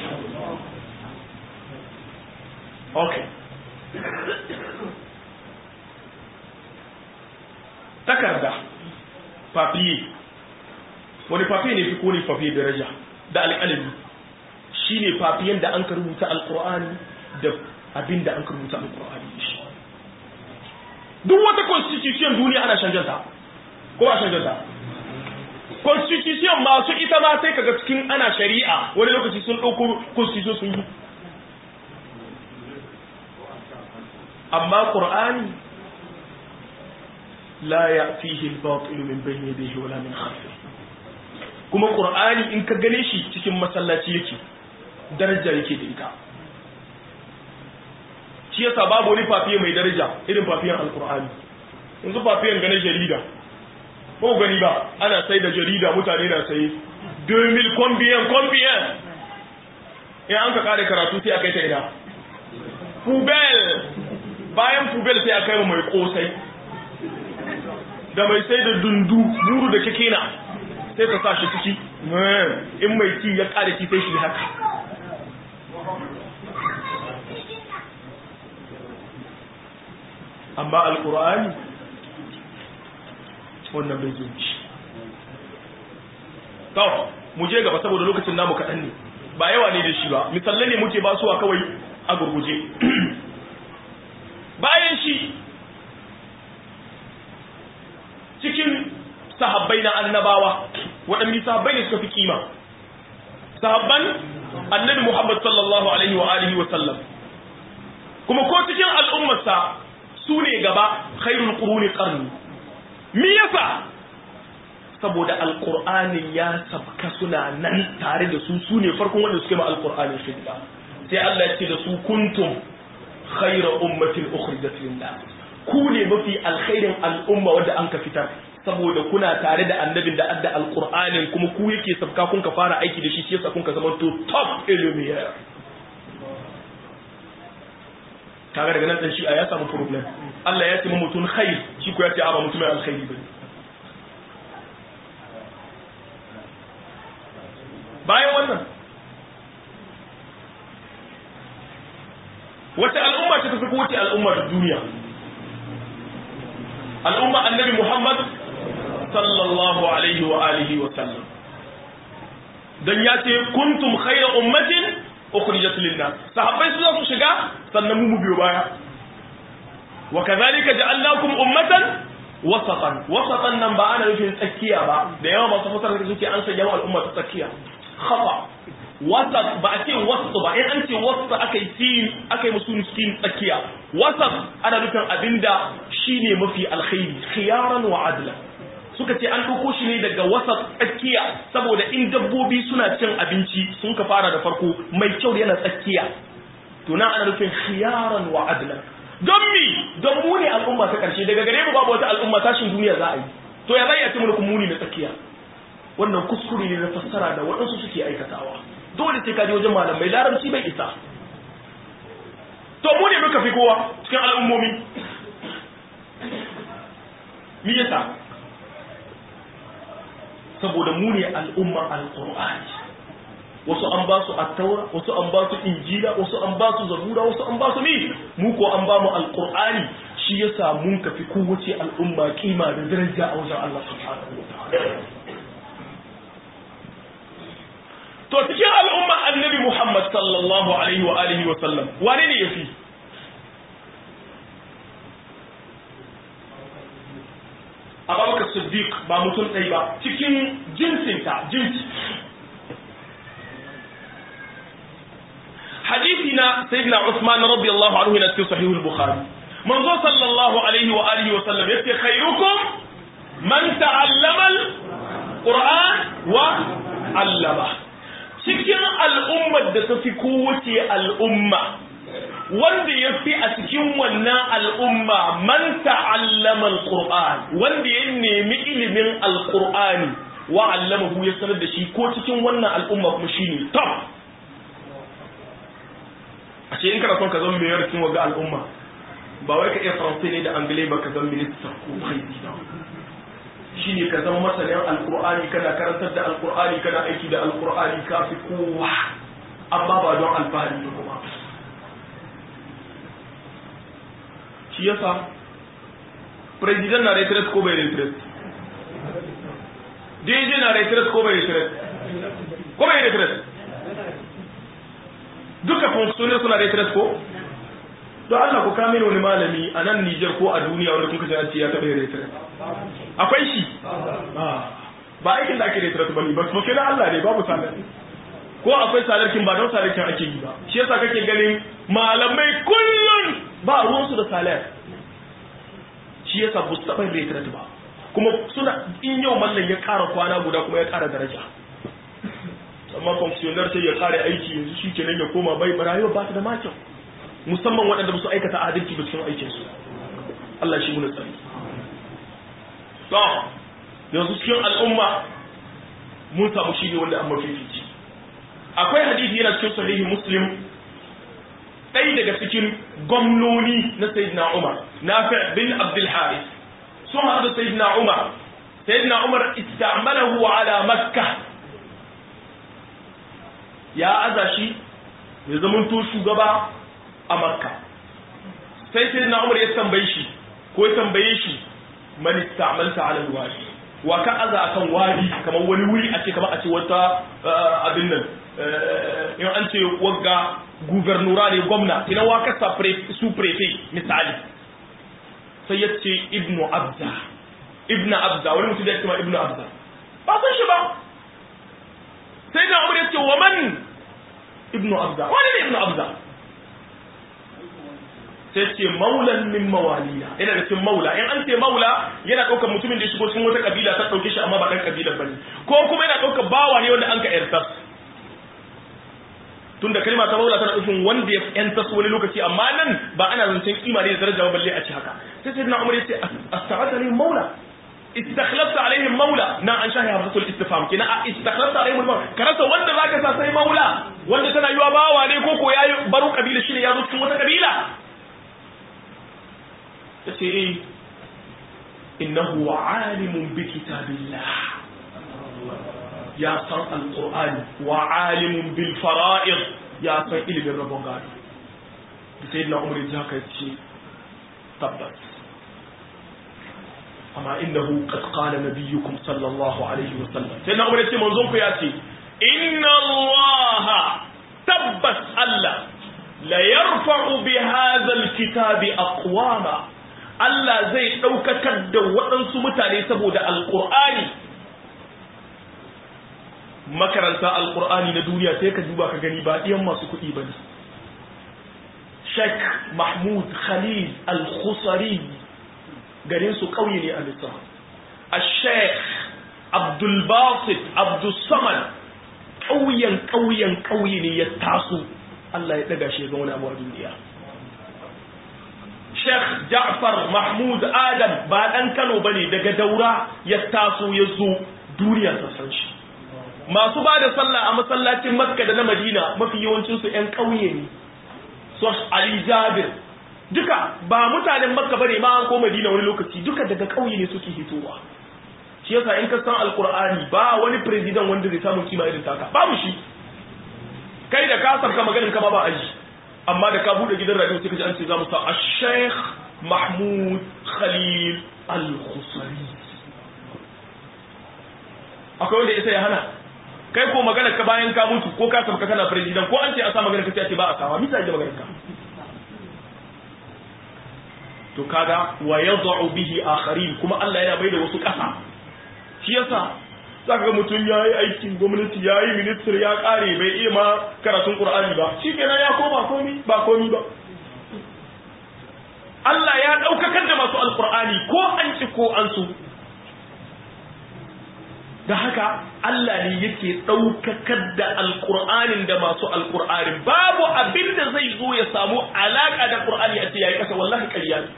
okay takarda papiye wani papiye ne fi kone papiye daraja da alƙalami shi ne papiyen da an ka rubuta alƙur'ani da abin da an ka rubuta alƙur'ani da shi duk wata constitution duniya ana canjanta ko a canjanta constitution masu ita ma sai kaga cikin ana shari'a wani lokaci sun ɗauko constitution sun yi amma ƙur'ani la ya'tihi al-batil min bayni yadayhi wala min khalfihi kuma qur'ani in ka gane shi cikin masallaci yake daraja yake da ita shi yasa babu wani fafiye mai daraja irin fafiyan alqur'ani yanzu fafiyan gane jarida ko gani ba ana sai da jarida mutane na saye 2000 combien combien in an ka kare karatu sai a kai ta ina pubel bayan pubel sai a kai mai kosai da mai sai da dundu buru da kake na sai ka sa shi ciki in mai ci ya ƙara ci sai shi haka amma alƙur'ani wannan bai zo ci to mu je gaba saboda lokacin namu kaɗan ne ba yawa ne da shi ba misalai ne muke basuwa kawai a gurguje bayan shi cikin sahabbai na annabawa waɗanne sahabbai ne suka fi kima sahabban annabi Muhammad sallallahu alaihi wa alihi wa sallam kuma ko cikin al'ummarsa su ne gaba khairul quruni qarni me yasa saboda alqur'ani ya sabka suna nan tare da su su ne farkon wanda suke ma alqur'ani shidda sai Allah ya ce da su kuntum khayra ummatin ukhrijat lin-nas ku ne mafi alkhairin al'umma wanda an ka fitar saboda kuna tare da annabin da adda alqur'anin kuma ku yake sabka kun ka fara aiki da shi shi yasa kun ka zama to top ilmiya kaga daga nan dan shi ya samu problem Allah ya ce mu mutun khair shi ko ya ce a ba mutumin alkhairi bane bayan wannan wace al'umma ce ta fi kowace al'umma da duniya al'umma annabi Muhammad sallallahu alaihi wa alihi wa sallam dan ya ce kuntum khayra ummatin ukhrijat lin-nas sahabbai su su shiga sannan mu biyo baya wa kadhalika ja'alnakum ummatan wasatan wasatan nan ba ana nufin tsakiya ba da yawa masu fasara da suke an sanya al'umma ta tsakiya khata wasat ba a ce wasu ba in an ce wasu aka yi sin aka yi musu sin tsakiya wasat ana nufin abinda shine mafi alkhairi khiyaran wa adla suka ce an ɗauko shi ne daga wasat tsakiya saboda in dabbobi suna cin abinci sun ka fara da farko mai kyau yana tsakiya to nan ana nufin khiyaran wa adla don mi don mu ne al'umma ta karshe daga gare mu babu wata al'umma tashin duniya za a yi to ya zai ya ci mulkin muni na tsakiya wannan kuskure ne na fassara da waɗansu suke aikatawa dole sai ka je wajen malamai larabci bai isa to mu ne muka fi kowa cikin al'ummomi me yasa saboda mu ne al'umma alqur'ani wasu an ba su attaura wasu an ba su injila wasu an ba su zabura wasu an ba su ni mu ko an ba mu alqur'ani shi yasa mun kafi kowace al'umma kima da daraja a wajen Allah subhanahu wa ta'ala to cikin al'umma annabi Muhammad sallallahu alaihi wa alihi wa sallam wane ne yafi Abubakar Siddiq ba mutum ɗaya ba cikin jinsinta jinsi hadisi na sayyidina Usman radiyallahu anhu na cikin sahihul Bukhari manzo sallallahu alaihi wa alihi wa sallam yace khairukum man ta'allama al-Qur'an wa 'allama cikin al'ummar da ta fi kowace al'umma wanda ya fi a cikin wannan al'umma man ta'allama al-Qur'an wanda ya nemi ilimin al-Qur'ani wa allamahu ya sanar da shi ko cikin wannan al'umma kuma shine top a ce in kana son ka zama mai yarkin waga al'umma ba wai ka iya faransai ne da anglai ba ka zama minista ko haiti shi ne ka zama masanin alkur'ani kana karantar da alkur'ani kana aiki da alkur'ani ka fi kowa amma ba don alfahari da kuma shi yasa president na retret ko bai retret dj na retret ko bai retret ko bai retret duka funksiyonin suna retret ko don Allah ku kame wani malami a nan Nijar ko a duniya wanda kuka ji an ce ya taɓa yin retret akwai shi ba aikin da ake retret ba ne ba su na Allah ne babu salar ko akwai salarkin ba don salarkin ake yi ba shi yasa kake ganin malamai kullum ba ruwansu da salar shi yasa ba su taɓa yin retret ba kuma suna in yau mallan ya ƙara kwana guda kuma ya ƙara daraja amma fonksiyonar sai ya ƙara aiki yanzu shi kenan ya koma bai rayuwa ba ta da makyau musamman waɗanda ba su aikata adalci ba cikin aikinsu Allah shi muna tsari to yanzu cikin al'umma mun samu shi ne wanda an mafifici akwai hadisi yana cikin sahihi muslim ɗaya daga cikin gwamnoni na sayyidina umar nafi bin abdul haris sun haɗu da sayyidina umar sayyidina umar istamalahu ala makka ya aza shi ya zamanto shugaba a makka sai sai na umar ya tambaye shi ko ya tambaye shi man istamalta ala alwadi wa ka aza akan wadi kamar wani wuri a ce kamar a ce wata abin nan in an ce wagga gubernura ne gwamna ina wa ka sa su prefe misali sai ya ce ibnu abza ibnu abza wani mutum da ya ce ma ibnu abza ba san shi ba sai na umar ya ce wa man ibnu abza wani ne ibnu abza sai ce maulan min mawaliya yana da cikin maula in an ce maula yana ɗaukar mutumin da ya shigo cikin wata kabila ta ɗauke shi amma ba ɗan kabilar bane ko kuma yana ɗaukar bawa ne wanda an ka yartar tunda kalma ta maula tana nufin wanda ya yantas wani lokaci amma nan ba ana zancen kima ne da daraja ba balle a ci haka sai sai na umar ya ce astaghatha ni maula istakhlafta alaihim maula na an shahi hamzatul istifham kina a istakhlafta alaihim maula karasa wanda zaka sa sai maula wanda tana yiwa bawa ne ko ko yayi baro kabila shi ne ya zo cikin wata kabila tace eh innahu alimun bi kitabillah ya san alqur'ani wa alimun bil fara'id ya san ilimin rabon gado sayyidina umar ya haka ce tabbas amma innahu qad qala nabiyyukum sallallahu alaihi wa sallam sayyidina umar ya ce manzon ku ya ce inna allaha tabbas allah la yarfa'u bi hadha alkitabi aqwama Allah zai ɗaukakar da waɗansu mutane saboda alƙur'ani makaranta alƙur'ani na duniya sai ka duba ka gani ba ɗiyan masu kuɗi ba ne Sheikh Mahmud Khalil Al-Khusari garin su ƙauye ne a Misra a Sheikh Abdul Basit Abdul Samad ƙauyen ƙauyen ƙauye ne ya taso Allah ya ɗaga shi ya ga wani abu a duniya Sheikh Ja'far Mahmud Adam ba ɗan Kano bane daga Daura ya taso ya zo duniya ta san shi. Masu ba da sallah a masallacin Makka da na Madina mafi yawancin su ƴan ƙauye ne. So Ali Jabir duka ba mutanen Makka bane ma an ko Madina wani lokaci duka daga ƙauye ne suke hitowa. Shi yasa in ka san Alƙur'ani ba wani president wanda zai samu kima irin taka babu shi. Kai da ka sabka maganin ka ba ba aji. amma da ka bude gidan radio sai ka ji an ce za mu sa Sheikh Mahmud Khalil Al-Khusari akwai wanda isa ya hana kai ko magana ka bayan ka mutu ko ka sabka kana president ko an ce a sa magana ka ce ba a sawa misa ake magana ka to kaga wa yad'u bihi akharin kuma Allah yana bai da wasu kasa shi yasa za ka ga mutum ya yi aikin gwamnati ya yi ministir ya kare bai iya ma karatun ƙur'ani ba shi kenan ya koma komi ba komi ba Allah ya ɗaukakar da masu alƙur'ani ko an ci ko an su da haka Allah ne yake ɗaukakar da alƙur'anin da masu alƙur'anin babu abin da zai zo ya samu alaƙa da ƙur'ani a ce ya yi ƙasa wallahi ƙarya ne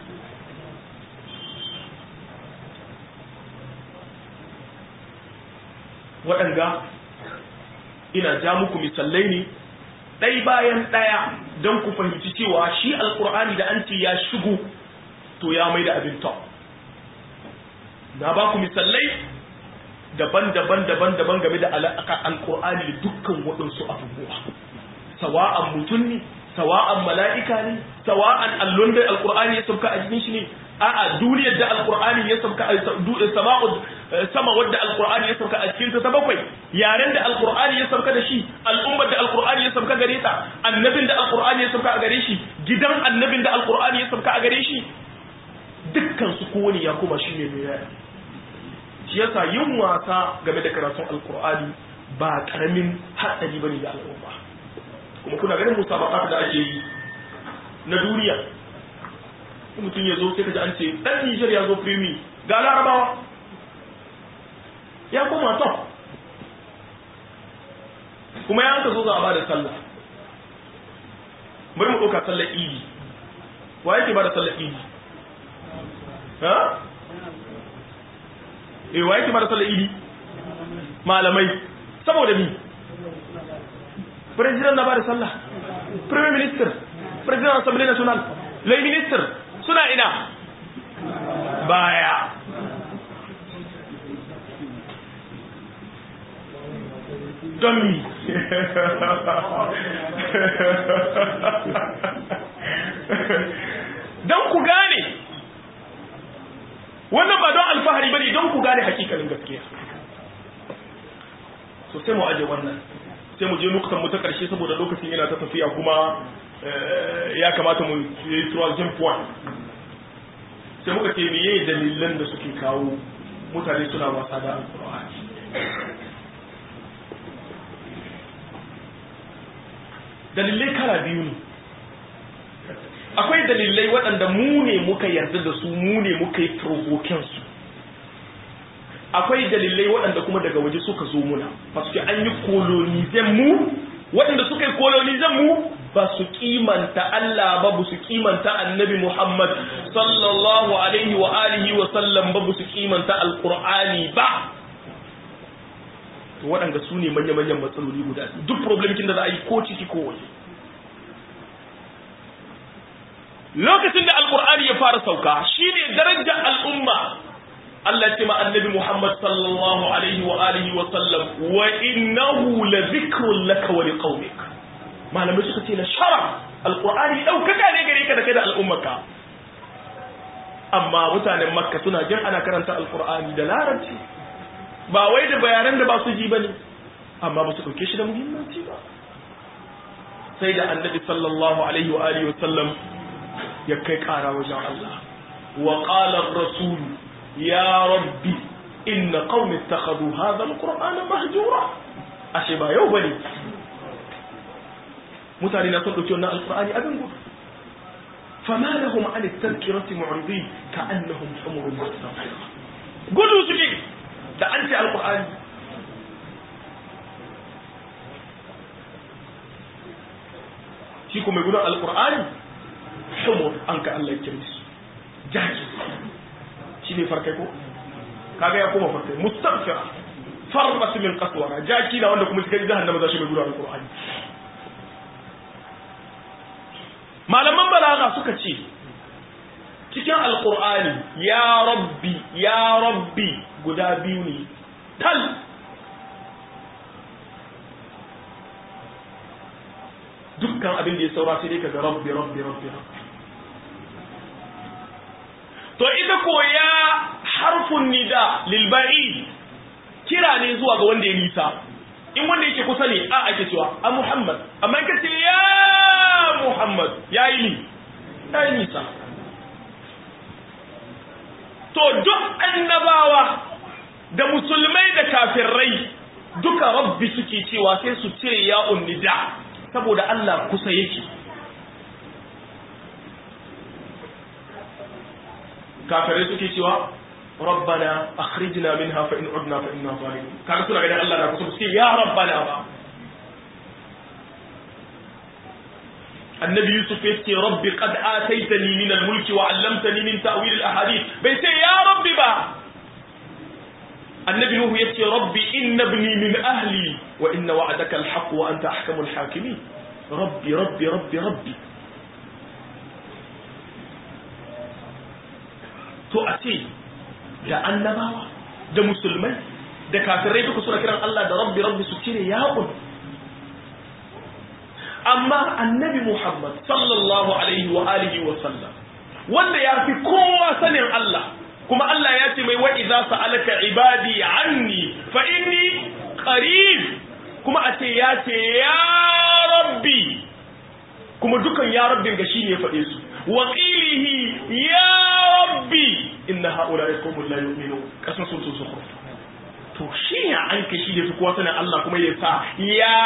waɗanga ina ja muku misalai ne ɗai bayan ɗaya don ku fahimci cewa shi alƙur'ani da an ce ya shigo to ya mai da abin top na ba ku misalai daban-daban daban-daban game da alaƙa alƙur'ani da dukkan waɗansu abubuwa sawa'an mutum ne sawa'an mala'ika ne sawa'an allon da alƙur'ani ya sauka a jikin shi ne a'a duniyar da alƙur'ani ya sauka a sama'ud sama wadda alƙur'ani ya sauka a cikin ta bakwai yaren da alƙur'ani ya sauka da shi al'ummar da alƙur'ani ya sauka gare ta annabin da alƙur'ani ya sauka a gare shi gidan annabin da alƙur'ani ya sauka a gare shi dukkan su kowane ya kuma shi ne mai yaya shi yasa yin wasa game da karatun alkur'ani ba karamin hatsari bane ga al'umma kuma kuna ganin musabaqat da ake yi na duniya mutum ya zo sai ka ji an ce dan Niger ya zo primi ga larabawa ya koma to kuma ya ka zo za a ba da sallah bari mu ɗauka sallar idi wa yake ba da sallar idi ha eh wa yake mara sallar idi malamai saboda ni president na bada sallah prime minister president assembly national lay minister suna ina baya don mi don ku gane wannan ba don alfahari bane don ku gane hakikalin gaskiya so sai mu aje wannan sai mu je nukutan mu ta karshe saboda lokacin yana ta tafiya kuma ya kamata mu yi troisième point sai muka ce meye dalilan da suke kawo mutane suna wasa da alkur'ani dalilai kala biyu ne akwai dalilai waɗanda mu ne muka yarda da su mu ne muka yi provoken su akwai dalilai waɗanda kuma daga waje suka zo muna paske an yi kolonizan mu waɗanda suka yi kolonizan mu ba su kimanta Allah ba ba su kimanta annabi Muhammad sallallahu alaihi wa alihi wa sallam ba ba su kimanta alqur'ani ba to waɗanda su ne manya-manyan matsaloli guda duk problemkin da za a yi ko ciki ko waje lokacin da alkur'ani ya fara sauka shine darajar al'umma Allah ce ma annabi Muhammad sallallahu alaihi wa alihi wa sallam wa innahu la dhikrun laka wa liqaumik malamai suka ce la sharaf alkur'ani daukaka ne gare ka da kai da al'ummarka amma mutanen makka suna jin ana karanta alkur'ani da larabci ba wai da bayanan da ba su ji bane amma ba su dauke shi da muhimmanci ba sai da annabi sallallahu alaihi wa alihi wa sallam ya kai ƙara wajen Allah wa qala ar-rasul ya rabbi inna qaumi ittakhadhu hadha al-qur'ana mahjura ashe ba yau bane mutane na son dauki wannan alqur'ani abin gudu fama lahum an at-tadhkirati mu'ridin ka'annahum humurun mustaqira gudu suke da an ce alqur'ani shi kuma gudun alqur'ani humur an ka Allah kire su jaki shi ne farkai ko kaga ya koma farkai mustaghfira farbat min qaswara jaki da wanda kuma cikin jahannama za shi mai gudanar alqur'ani malaman balaga suka ce cikin alqur'ani ya rabbi ya rabbi guda biyu ne tal dukkan abin da ya saura sai dai kaga rabbi rabbi rabbi rabbi to ita ko ya harfun nida lil ba'id kira ne zuwa ga wanda ya nisa in wanda yake kusa ne a ake cewa a muhammad amma in ka ce ya muhammad ya yi ni ya yi nisa to duk annabawa da musulmai da kafirai duka rabbi suke cewa sai su cire ya'un nida saboda Allah kusa yake kafirai suke cewa rabbana akhrijna minha fa in udna fa inna zalimun kaga suna ganin Allah na kusa su ya rabbana ba annabi yusuf ya ce rabbi qad ataitani min al-mulki wa 'allamtani min ta'wil al-ahadith bai ce ya rabbi ba annabi nuhu ya ce rabbi inna ibni min ahli wa inna wa'adaka al-haqq wa anta ahkamul hakimin rabbi rabbi rabbi rabbi to a ce da annabawa da musulmai da kafirai duka suna kiran Allah da rabbi rabbi su cire ya'un amma annabi Muhammad sallallahu alaihi wa alihi wa sallam wanda ya fi kowa sanin Allah kuma Allah ya ce mai wa idza sa'alaka ibadi anni fa inni qarib kuma a ce ya ce ya rabbi kuma dukan ya rabbin ga shi ne ya faɗe su wa qilihi ya rabbi inna haula'i qaumun la yu'minun kasan sun su to shi ya an kashi da kowa sanin Allah kuma ya sa ya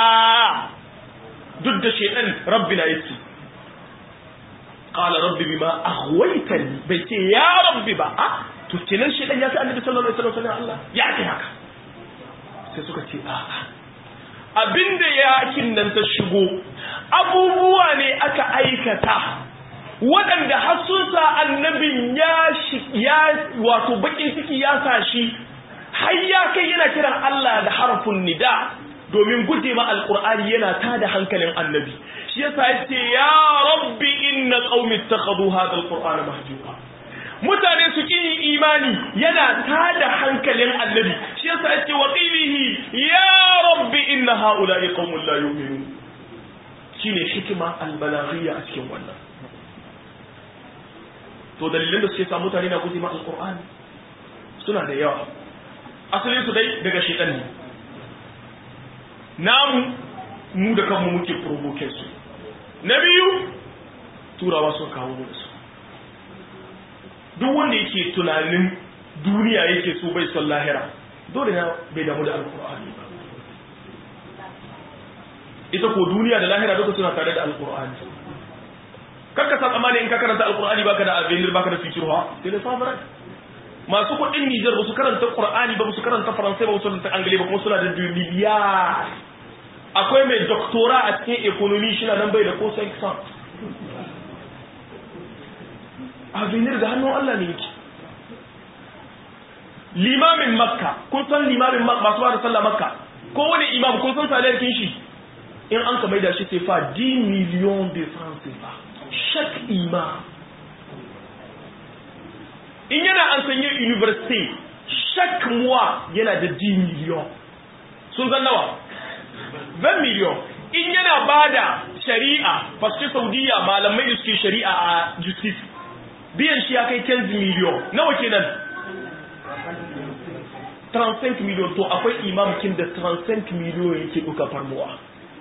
duk da shaidan rabbi na yake qala rabbi bima aghwaytani bai ce ya rabbi ba a to kenan shaidan ya fi annabi sallallahu alaihi wasallam Allah ya ce haka sai suka ce a abinda yakin nan ta shigo abubuwa ne aka aikata waɗanda har sun sa annabin ya ya wato bakin ciki ya sa shi har ya kai yana kiran Allah da harfin nida domin guje ma alkur'ani yana tada hankalin annabi shi yasa yace ya rabbi inna qaumi ittakhadhu hadha alqur'ana mahjura mutane su kin imani yana tada hankalin annabi shi yasa yace wa qilihi ya rabbi inna haula'i qaumun la yu'minun shine hikima albalaghiyya a cikin wannan to dalilan da suke sa mutane na guje ma alqur'ani suna da yawa asalin su dai daga shaytan ne namu mu da kanmu muke provoke su na biyu turawa sun kawo mu da su duk wanda yake tunanin duniya yake so bai son lahira dole na bai damu da alkur'ani ba ita ko duniya da lahira duka suna tare da alkur'ani kakka sa tsammani in ka karanta alkur'ani baka da avenir baka da future ha sai da samurai masu kuɗin Nijar ba su karanta Qur'ani ba su karanta Faransai ba su karanta Angale ba kuma suna da miliyar akwai mai doktora a cikin economy shi na nan bai da ko sai san avenir da hannun Allah ne yake limamin makka kun san limamin makka masu bada sallah makka ko wani imam kun san salarkin shi in an ka maida shi sai fa 10 millions de francs CFA chaque imam in yana an sanye university chaque mois yana da 10 millions sun san nawa 20 millions in yana bada shari'a fasce saudiya malamai da suke shari'a a justice biyan shi ya kai 15 millions nawa kenan 35 millions to akwai imamkin da 35 millions yake duka farmuwa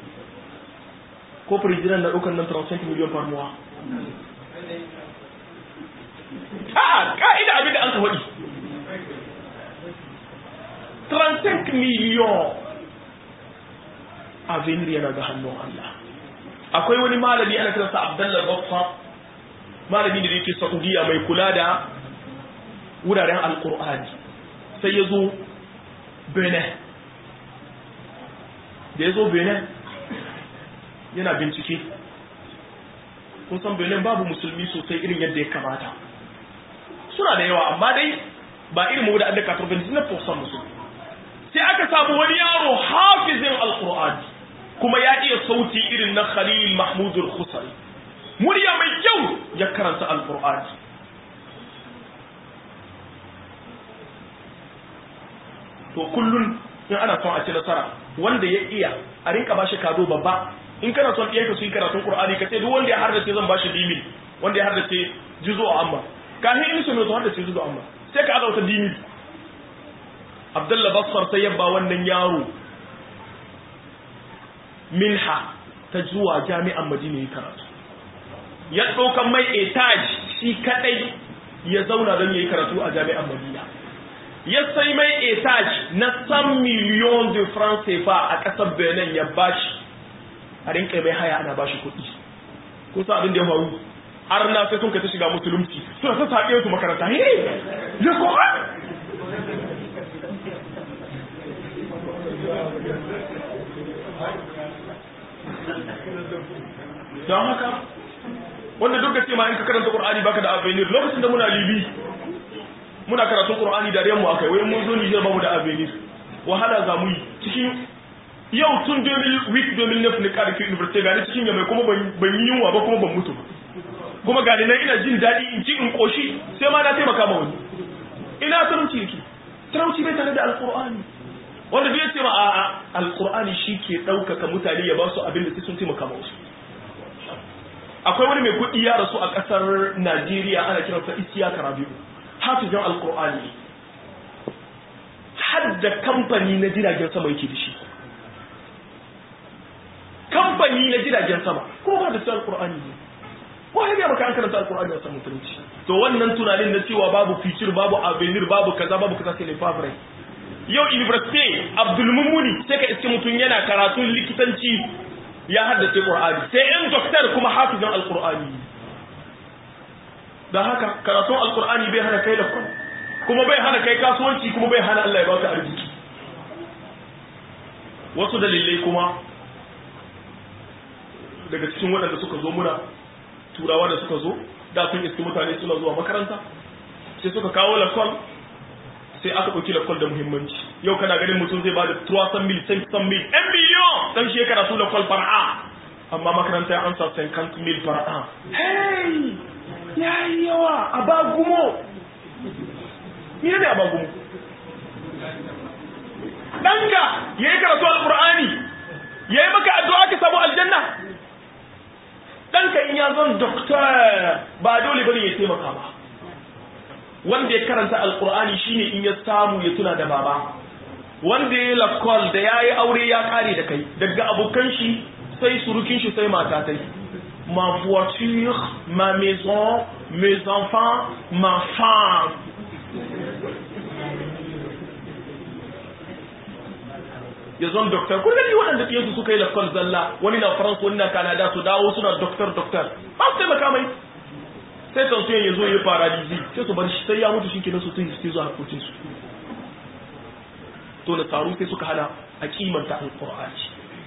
ko president na dukan nan 35 millions farmuwa a ka'ida abin da an ka faɗi 35 millions avenir yana ga hannun Allah akwai wani malami ana kiransa Abdullah Baffa malami da yake Saudiya mai kula da wuraren Alkur'ani sai ya zo Benin da ya zo Benin yana bincike kun san Benin babu musulmi sosai irin yadda ya kamata suna da yawa amma dai ba irin mu da an da kafin na musulmi sai aka samu wani yaro hafizin Alkur'ani kuma ya iya sauti irin na Khalil Mahmud al-Khusari murya mai kyau ya karanta Al-Qur'ani to kullun in ana son a ci nasara wanda ya iya a rinka bashi kado babba in kana son iyanka su yi karatun Qur'ani ka ce duk wanda ya hardace zan bashi dimi wanda ya hardace juzo amma kafin in su ne to hardace juzo amma sai ka azauta dimi Abdullah Bassar sai ya ba wannan yaro minha ta zuwa jami'an madina ya karatu ya ɗaukan mai etaj shi kaɗai ya zauna don ya yi karatu a jami'an madina ya sai mai etaj na san miliyon de france CFA a ƙasar benin ya bashi a rinka mai haya ana bashi kuɗi ko sa abin da ya faru arna sai sun kai ta shiga musulunci suna ta saƙe su makaranta he le Qur'an don haka wanda duk da ce ma in ka karanta Qur'ani baka da avenir lokacin da muna libi muna karatun Qur'ani da mu akai wai mun zo Niger ba mu da avenir wahala za mu yi cikin yau tun 2008 2009 ne karfi university gani cikin yamai kuma ban yi yunwa ba kuma ban mutu ba kuma gani nan ina jin daɗi in ci in koshi sai ma na taimaka ma wani ina talauci yake talauci bai tare da alqur'ani wanda bai ce ma a alqur'ani shi ke ɗaukaka mutane ya ba su abin da sai sun taimaka ma wasu akwai wani mai kuɗi ya rasu a ƙasar Najeriya ana kiransa Isiyaka Rabi'u hafizan alqur'ani har da kamfani na jiragen sama yake da shi kamfani na jiragen sama ko ba da su alqur'ani ne ko ya maka an karanta alqur'ani a samu mutunci to wannan tunanin na cewa babu future babu avenir babu kaza babu kaza sai ne favre yau university Abdul Mumuni sai ka iske mutum yana karatun likitanci ya haddace Qur'ani sai in doktor kuma hafizan alqur'ani dan haka karatun alqur'ani bai hana kai da kuma bai hana kai kasuwanci kuma bai hana Allah ya baka arziki wasu dalilai kuma daga cikin waɗanda suka zo muna turawa da suka zo da sun iski mutane suna zuwa makaranta sai suka kawo lakon sai aka ɗauki lakon da muhimmanci yau kana ganin mutum zai ba da 300 mil 500 mil 1 miliyon dan shekara su lakon far'a amma makaranta ya ansa 50 mil far'a hey ya yi yawa a ba gumo mene ne a ba gumo ɗanka ya yi karatu al-ƙur'ani ya yi maka addu'a ka samu aljanna ɗanka in ya zon doktor ba dole bane ya taimaka ba wanda ya karanta alkur'ani shine in ya samu ya tuna da baba wanda ya lakol da ya yi aure ya kare da kai daga abokan shi sai surukin shi sai mata ta ma voiture ma maison mes enfants ma femme ya zon doktor kun gani waɗanda ɗiyansu suka yi lakol zalla wani na faransa wani na kanada su dawo suna doktor doktor ba su taimaka mai sai tansiyon ya zo ya fara dizi sai su bar shi sai ya mutu shi kenan su tun su zuwa harkokin su to na tsaro sai suka hana a kimanta alqur'ani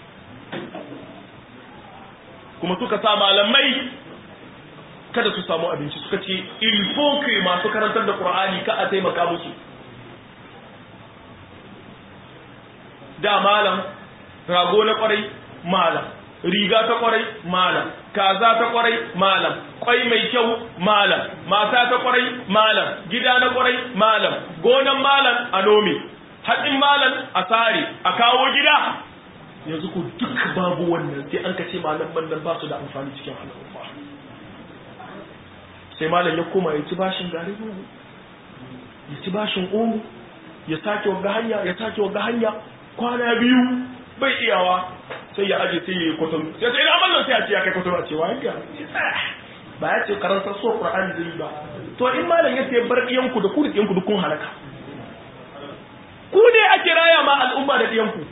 kuma suka sa malamai kada su samu abinci suka ce il faut que masu karantar da qur'ani ka a taimaka musu da malam rago na kwarai malam riga ta kwarai malam kaza ta kwarai malam kwai mai kyau malam mata ta kwarai malam gida na kwarai malam gonan malam a nome haɗin malam a sare a kawo gida yanzu ku duk babu wannan sai an kace malam nan ba su da amfani cikin al'umma sai malam ya koma ya ci bashin gari ya ci bashin omu ya sake wagga hanya ya sake wagga hanya kwana biyu bai iyawa sai ya aje sai ya yi kwatano sai sai ina mallan sai a ce ya kai kwatano a ce wa yanka ba ya ce karanta so qur'ani zai ba to in malam ya ce bar diyanku da ku da diyanku duk kun halaka ku ne ake raya ma al'umma da diyanku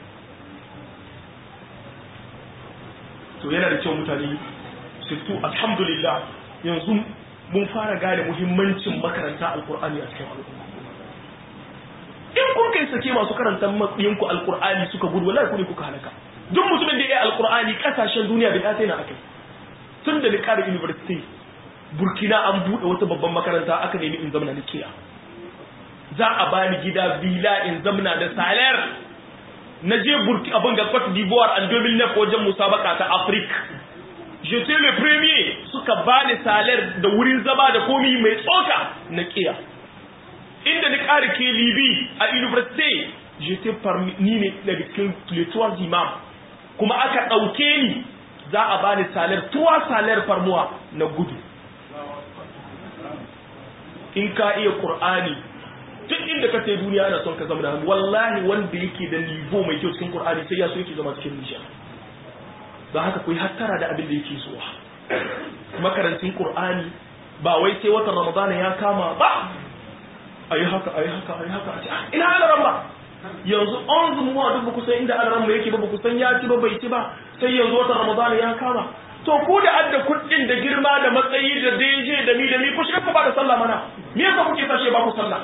to yana da kyau mutane sirtu alhamdulillah yanzu mun fara gane muhimmancin makaranta alqur'ani a cikin al'umma in kun kai sake masu karanta matsayinku alkur'ani suka gudu wallahi ku ne kuka halaka duk mutumin da ya yi alkur'ani kasashen duniya bai ya na akai tun da ni kare university burkina an buɗe wata babban makaranta aka nemi in zamana na kiya za a bani gida villa in zamana da salar na je burki abin ga Cote d'Ivoire en 2009 wajen musabaka ta Afrique j'étais le premier suka bani salar da wurin zama da komi mai tsoka na kiya inda ni ƙara ke libi a université j'étais parmi ni ne daga cikin les trois imams kuma aka ɗauke ni za a bani salaire trois salaire par mois na gudu in ka iya qur'ani duk inda ka sai duniya ana son ka zama da wallahi wanda yake da nivo mai kyau cikin qur'ani sai ya so yake zama cikin nisha don haka ku yi hattara da abin da yake zuwa makarancin qur'ani ba wai sai watan ramadana ya kama ba ayi haka ayi haka ayi haka a ce ina alaran ba yanzu an zumuwa duk ba kusan inda alaran ba yake ba ba kusan ya ci ba bai ci ba sai yanzu watan ramadana ya kama to ku da adda kuɗin da girma da matsayi da daije da mi da mi ku shiga ku ba da sallah mana me yasa kuke sashe ba ku sallah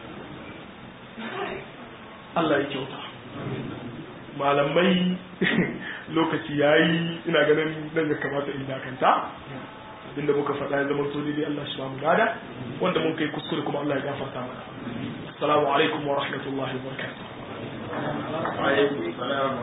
Allah ya kyauta malamai lokaci yayi ina ganin nan ya kamata in dakanta abinda muka faɗa ya zama sodi dai Allah shi ba mu gada wanda mun kai kuskure kuma Allah ya gafarta mana assalamu alaikum wa rahmatullahi wa barakatuh